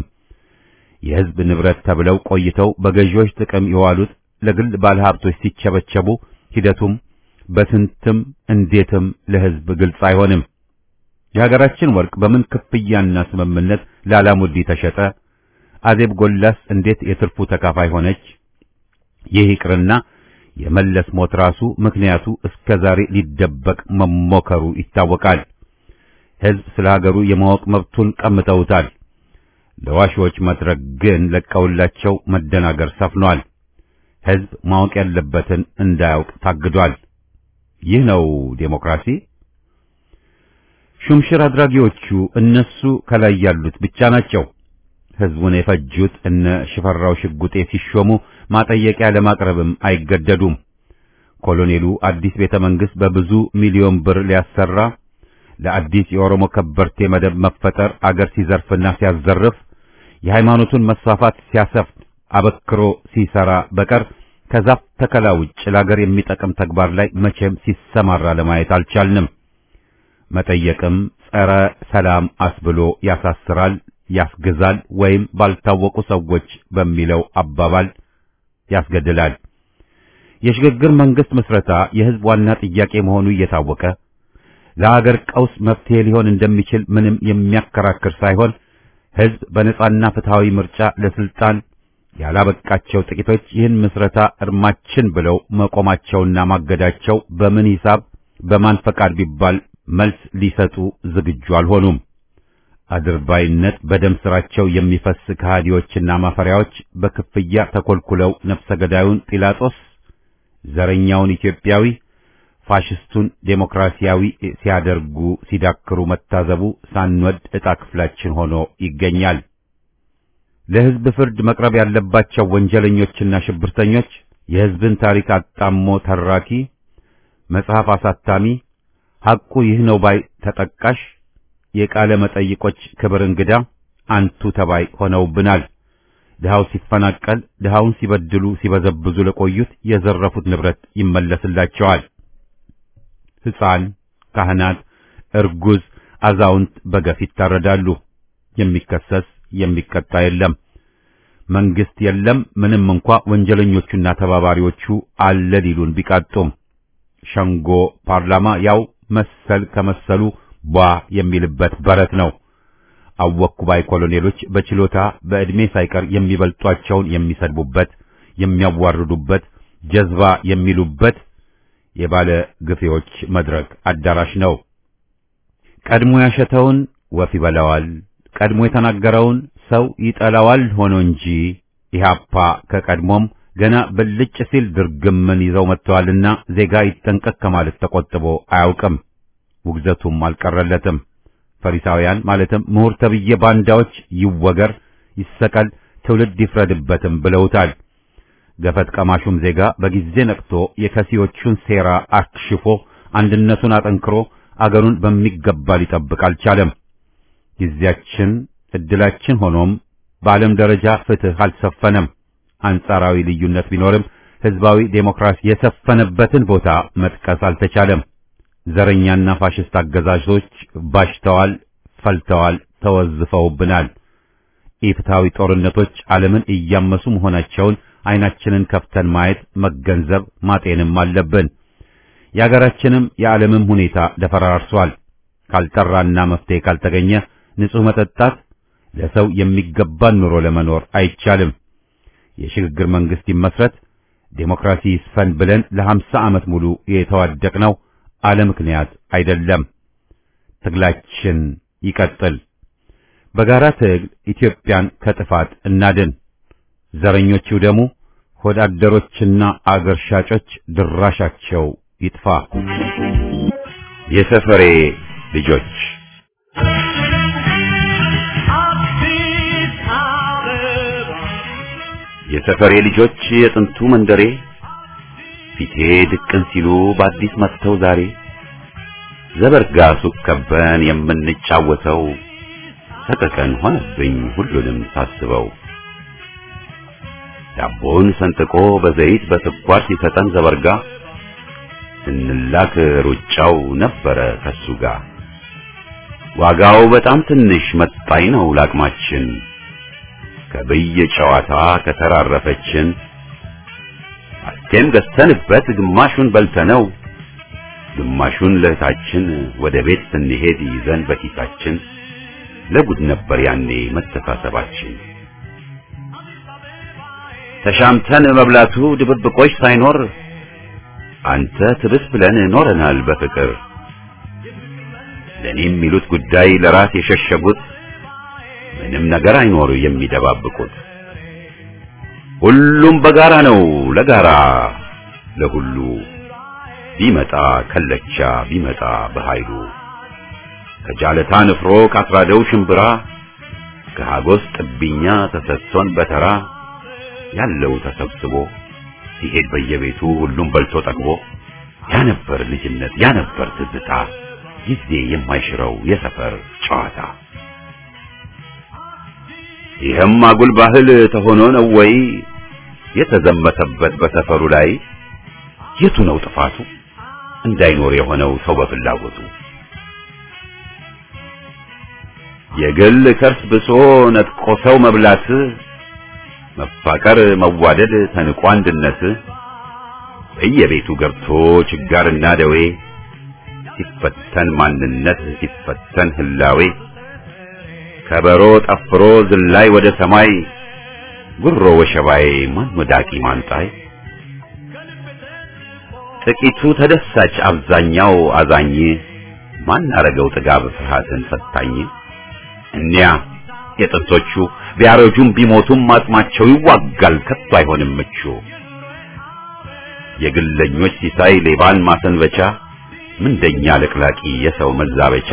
Speaker 1: የሕዝብ ንብረት ተብለው ቆይተው በገዢዎች ጥቅም የዋሉት ለግል ባለሀብቶች ሲቸበቸቡ ሂደቱም በስንትም እንዴትም ለሕዝብ ግልጽ አይሆንም። የሀገራችን ወርቅ በምን ክፍያና ስምምነት ላላሙዲ ተሸጠ? አዜብ ጎላስ እንዴት የትርፉ ተካፋይ ሆነች? ይህ ይቅርና የመለስ ሞት ራሱ ምክንያቱ እስከ ዛሬ ሊደበቅ መሞከሩ ይታወቃል። ሕዝብ ስለ ሀገሩ የማወቅ መብቱን ቀምተውታል። ለዋሾች መድረክ ግን ለቀውላቸው መደናገር ሰፍኗል። ሕዝብ ማወቅ ያለበትን እንዳያውቅ ታግዷል። ይህ ነው ዴሞክራሲ። ሹምሽር አድራጊዎቹ እነሱ ከላይ ያሉት ብቻ ናቸው። ህዝቡን የፈጁት እነ ሽፈራው ሽጉጤ ሲሾሙ ማጠየቂያ ለማቅረብም አይገደዱም። ኮሎኔሉ አዲስ ቤተ መንግስት በብዙ ሚሊዮን ብር ሊያሰራ ለአዲስ የኦሮሞ ከበርቴ መደብ መፈጠር አገር ሲዘርፍና ሲያዘርፍ የሃይማኖቱን መስፋፋት ሲያሰፍን አበክሮ ሲሰራ በቀር ከዛፍ ተከላ ውጭ ለአገር የሚጠቅም ተግባር ላይ መቼም ሲሰማራ ለማየት አልቻልንም። መጠየቅም ጸረ ሰላም አስብሎ ያሳስራል፣ ያስገዛል፣ ወይም ባልታወቁ ሰዎች በሚለው አባባል ያስገድላል። የሽግግር መንግስት ምስረታ የህዝብ ዋና ጥያቄ መሆኑ እየታወቀ ለአገር ቀውስ መፍትሄ ሊሆን እንደሚችል ምንም የሚያከራክር ሳይሆን ህዝብ በነጻና ፍትሃዊ ምርጫ ለስልጣን ያላበቃቸው ጥቂቶች ይህን ምስረታ እርማችን ብለው መቆማቸውና ማገዳቸው በምን ሂሳብ በማን ፈቃድ ቢባል መልስ ሊሰጡ ዝግጁ አልሆኑም። አድርባይነት በደም ስራቸው የሚፈስ ከሃዲዎችና ማፈሪያዎች በክፍያ ተኮልኩለው ነፍሰ ገዳዩን ጲላጦስ፣ ዘረኛውን ኢትዮጵያዊ፣ ፋሽስቱን ዴሞክራሲያዊ ሲያደርጉ ሲዳክሩ መታዘቡ ሳንወድ ዕጣ ክፍላችን ሆኖ ይገኛል። ለህዝብ ፍርድ መቅረብ ያለባቸው ወንጀለኞችና ሽብርተኞች የህዝብን ታሪክ አጣሞ ተራኪ፣ መጽሐፍ አሳታሚ፣ ሐቁ ይህ ነው ባይ ተጠቃሽ፣ የቃለ መጠይቆች ክብር እንግዳ፣ አንቱ ተባይ ሆነውብናል። ድሃው ሲፈናቀል፣ ድሃውን ሲበድሉ ሲበዘብዙ ለቆዩት የዘረፉት ንብረት ይመለስላቸዋል። ሕፃን፣ ካህናት፣ እርጉዝ፣ አዛውንት በገፍ ይታረዳሉ። የሚከሰስ የሚቀጣ የለም። መንግስት የለም። ምንም እንኳ ወንጀለኞቹና ተባባሪዎቹ አለ ሊሉን ቢቃጡም ሸንጎ ፓርላማ ያው መሰል ከመሰሉ ቧ የሚልበት በረት ነው። አወኩ ባይ ኮሎኔሎች በችሎታ በዕድሜ ሳይቀር የሚበልጧቸውን የሚሰድቡበት፣ የሚያዋርዱበት፣ ጀዝባ የሚሉበት የባለ ግፌዎች መድረክ አዳራሽ ነው። ቀድሞ ያሸተውን ወፍ ይበላዋል። ቀድሞ የተናገረውን ሰው ይጠላዋል ሆኖ እንጂ ኢህአፓ ከቀድሞም ገና ብልጭ ሲል ድርግምን ይዘው መጥተዋልና ዜጋ ይጠንቀቅ ከማለት ተቆጥቦ አያውቅም። ውግዘቱም አልቀረለትም። ፈሪሳውያን ማለትም ምሁር ተብዬ ባንዳዎች ይወገር፣ ይሰቀል፣ ትውልድ ይፍረድበትም ብለውታል። ገፈት ቀማሹም ዜጋ በጊዜ ነቅቶ የከሲዎቹን ሴራ አክሽፎ አንድነቱን አጠንክሮ አገሩን በሚገባ ሊጠብቅ አልቻለም። ጊዜያችን እድላችን ሆኖም በዓለም ደረጃ ፍትህ አልሰፈነም። አንጻራዊ ልዩነት ቢኖርም ህዝባዊ ዴሞክራሲ የሰፈነበትን ቦታ መጥቀስ አልተቻለም። ዘረኛና ፋሽስት አገዛዞች ባሽተዋል፣ ፈልተዋል፣ ተወዝፈውብናል። ኢፍትሐዊ ጦርነቶች ዓለምን እያመሱ መሆናቸውን አይናችንን ከፍተን ማየት፣ መገንዘብ፣ ማጤንም አለብን። የአገራችንም የዓለምም ሁኔታ ደፈራርሷል። ካልጠራና መፍትሄ ካልተገኘ ንጹህ መጠጣት ለሰው የሚገባን ኑሮ ለመኖር አይቻልም። የሽግግር መንግስት ይመስረት፣ ዴሞክራሲ ይስፈን ብለን ለሀምሳ ዓመት ሙሉ የተዋደቅነው አለ ምክንያት አይደለም። ትግላችን ይቀጥል። በጋራ ትግል ኢትዮጵያን ከጥፋት እናድን። ዘረኞቹ ደሙ ሆዳደሮችና አገር ሻጮች ድራሻቸው ይጥፋ። የሰፈሬ ልጆች የሰፈሬ ልጆች የጥንቱ መንደሬ ፊቴ ድቅን ሲሉ በአዲስ መጥተው ዛሬ ዘበርጋ ሱቅ ከበን የምንጫወተው ሰቀቀን ሆነብኝ ሁሉንም ሳስበው ዳቦን ሰንጥቆ በዘይት በስኳር ሲሰጠን ዘበርጋ ስንላክ ሩጫው ነበረ ከሱ ጋር ዋጋው በጣም ትንሽ መጣኝ ነው ላቅማችን ከብየ ጨዋታ ከተራረፈችን አስቴም ገዝተንበት ግማሹን በልተነው ግማሹን ለእህታችን ወደ ቤት ስንሄድ ይዘን በኪሳችን ለጉድ ነበር ያኔ መተሳሰባችን። ተሻምተን መብላቱ ድብብቆች ሳይኖር አንተ ትብስ ብለን ኖረናል በፍቅር ለኔ የሚሉት ጉዳይ ለራስ የሸሸጉት ምንም ነገር አይኖር የሚደባብቁት ሁሉም በጋራ ነው ለጋራ ለሁሉ ቢመጣ ከለቻ ቢመጣ በኃይሉ ከጃለታ ንፍሮ ካስራደው ሽምብራ ከሃጎስ ጥብኛ ተሰጥቶን በተራ ያለው ተሰብስቦ ሲሄድ በየቤቱ ሁሉም በልቶ ጠግቦ ያ ነበር ልጅነት ያ ነበር ትዝታ ጊዜ የማይሽረው የሰፈር ጨዋታ። ይህም አጉል ባህል ተሆኖ ነው ወይ የተዘመተበት በሰፈሩ ላይ? የቱ ነው ጥፋቱ እንዳይኖር የሆነው ሰው በፍላጎቱ? የግል ከርስ ብሶ ነጥቆ ሰው መብላት፣ መፋቀር መዋደድ ተንቆ አንድነት በየቤቱ ገብቶ ችጋርና ደዌ ሲፈተን ማንነት ሲፈተን ህላዌ ከበሮ ጠፍሮ ዝላይ ወደ ሰማይ ጉሮ ወሸባዬ ማን ወዳቂ ማንጣይ ጥቂቱ ተደሳች አብዛኛው አዛኝ ማን አረገው ጥጋብ ፍርሃትን ፈታኝ እኒያ የጥንቶቹ ቢያረጁም ቢሞቱም አጽማቸው ይዋጋል ከቶ አይሆንም ምቹ የግለኞች ሲሳይ ሌባን ማሰንበቻ ምንደኛ ለቅላቂ የሰው መዛበቻ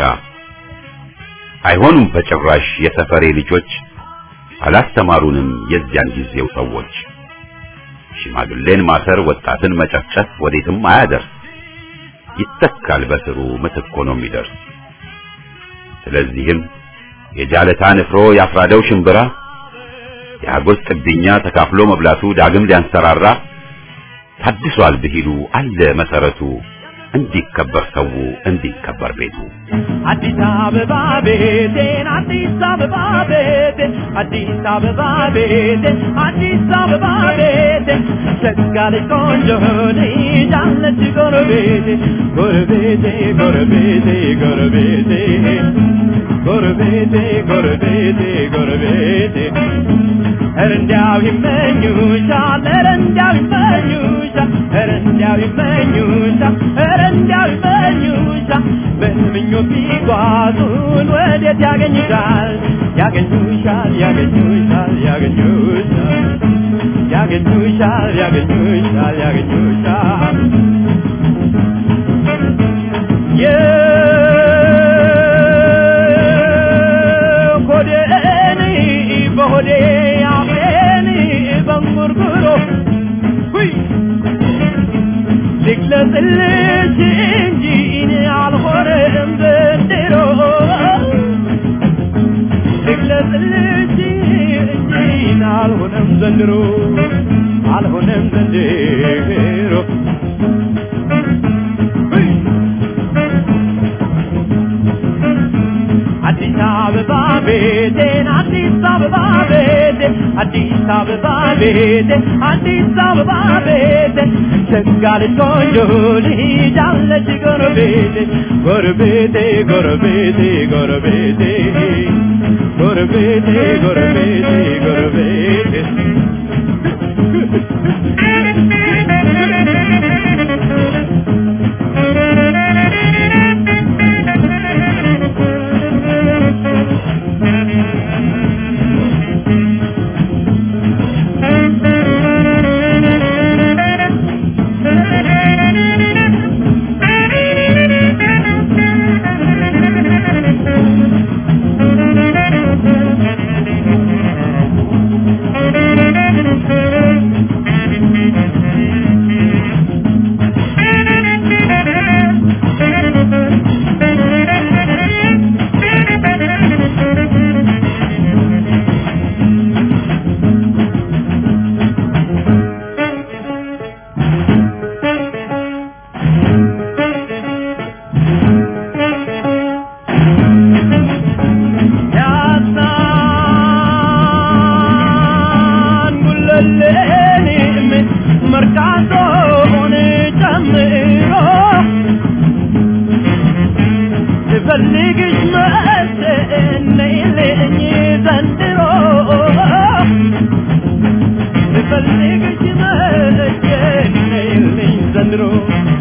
Speaker 1: አይሆኑም በጭራሽ የሰፈሬ ልጆች አላስተማሩንም የዚያን ጊዜው ሰዎች ሽማግሌን ማሰር ወጣትን መጨፍጨፍ ወዴትም አያደርስ ይተካል በስሩ ምትክ ሆኖ የሚደርስ ስለዚህም የጃለታ ንፍሮ ያፍራደው ሽምብራ የአጎስ ጥብኛ ተካፍሎ መብላቱ ዳግም ሊያንሰራራ ታድሷል ብሂሉ አለ መሰረቱ እንዲከበር ሰው እንዲከበር ቤቱ
Speaker 5: አዲስ አበባ ቤቴን አዲስ አበባ ቤቴን አዲስ አበባ ቤቴን አዲስ አበባ ቤቴን ሸጋለች ቆንጆ ልጅ አለች ጎረቤቴ ጎረቤቴ ጎረቤቴ ጎረቤቴ ጎረቤቴ ጎረቤቴ ጎረቤቴ ኧረ እንዲያው ይመኙሻል ኧረ እንዲያው ይመኙሻል ኧረ እንዲያው ይመኙሻል ኧረ እንዲያው ይመኙሻል በምኞት ቢጓዙን ወዴት ያገኙሻል ያገኙሻል ያገኙሻል ያገኙሻል ያገኙሻል ያገኙሻል ያገኙሻል የሆዴን በሆዴ አፌን በንጉርጉሮ ሁይ ልግለጽልሽ እንጂ እኔ አልሆነም ዘንድሮ ልግለጽልሽ እንጂ እኔ አልሆነም ዘንድሮ አልሆነም ዘንድሮ ሁይ አዲስ አበባ ቤቴን አዲስ አበባ ቤቴን አዲስ አበባ ቤቴን አዲስ አበባ ቤቴን ሸጋለች ቆንጆ ልጅ አለች ጎረቤቴ ጎረቤቴ ጎረቤቴ ጎረቤቴ ጎረቤቴ ጎረቤቴ ጎረቤቴ ያሳን ጉለሌንም መርካቶን ጨምሮ ስፈልግሽ መሰነይልኝ ዘንድሮ ስፈልግሽ መሰነይልኝ ዘንድሮ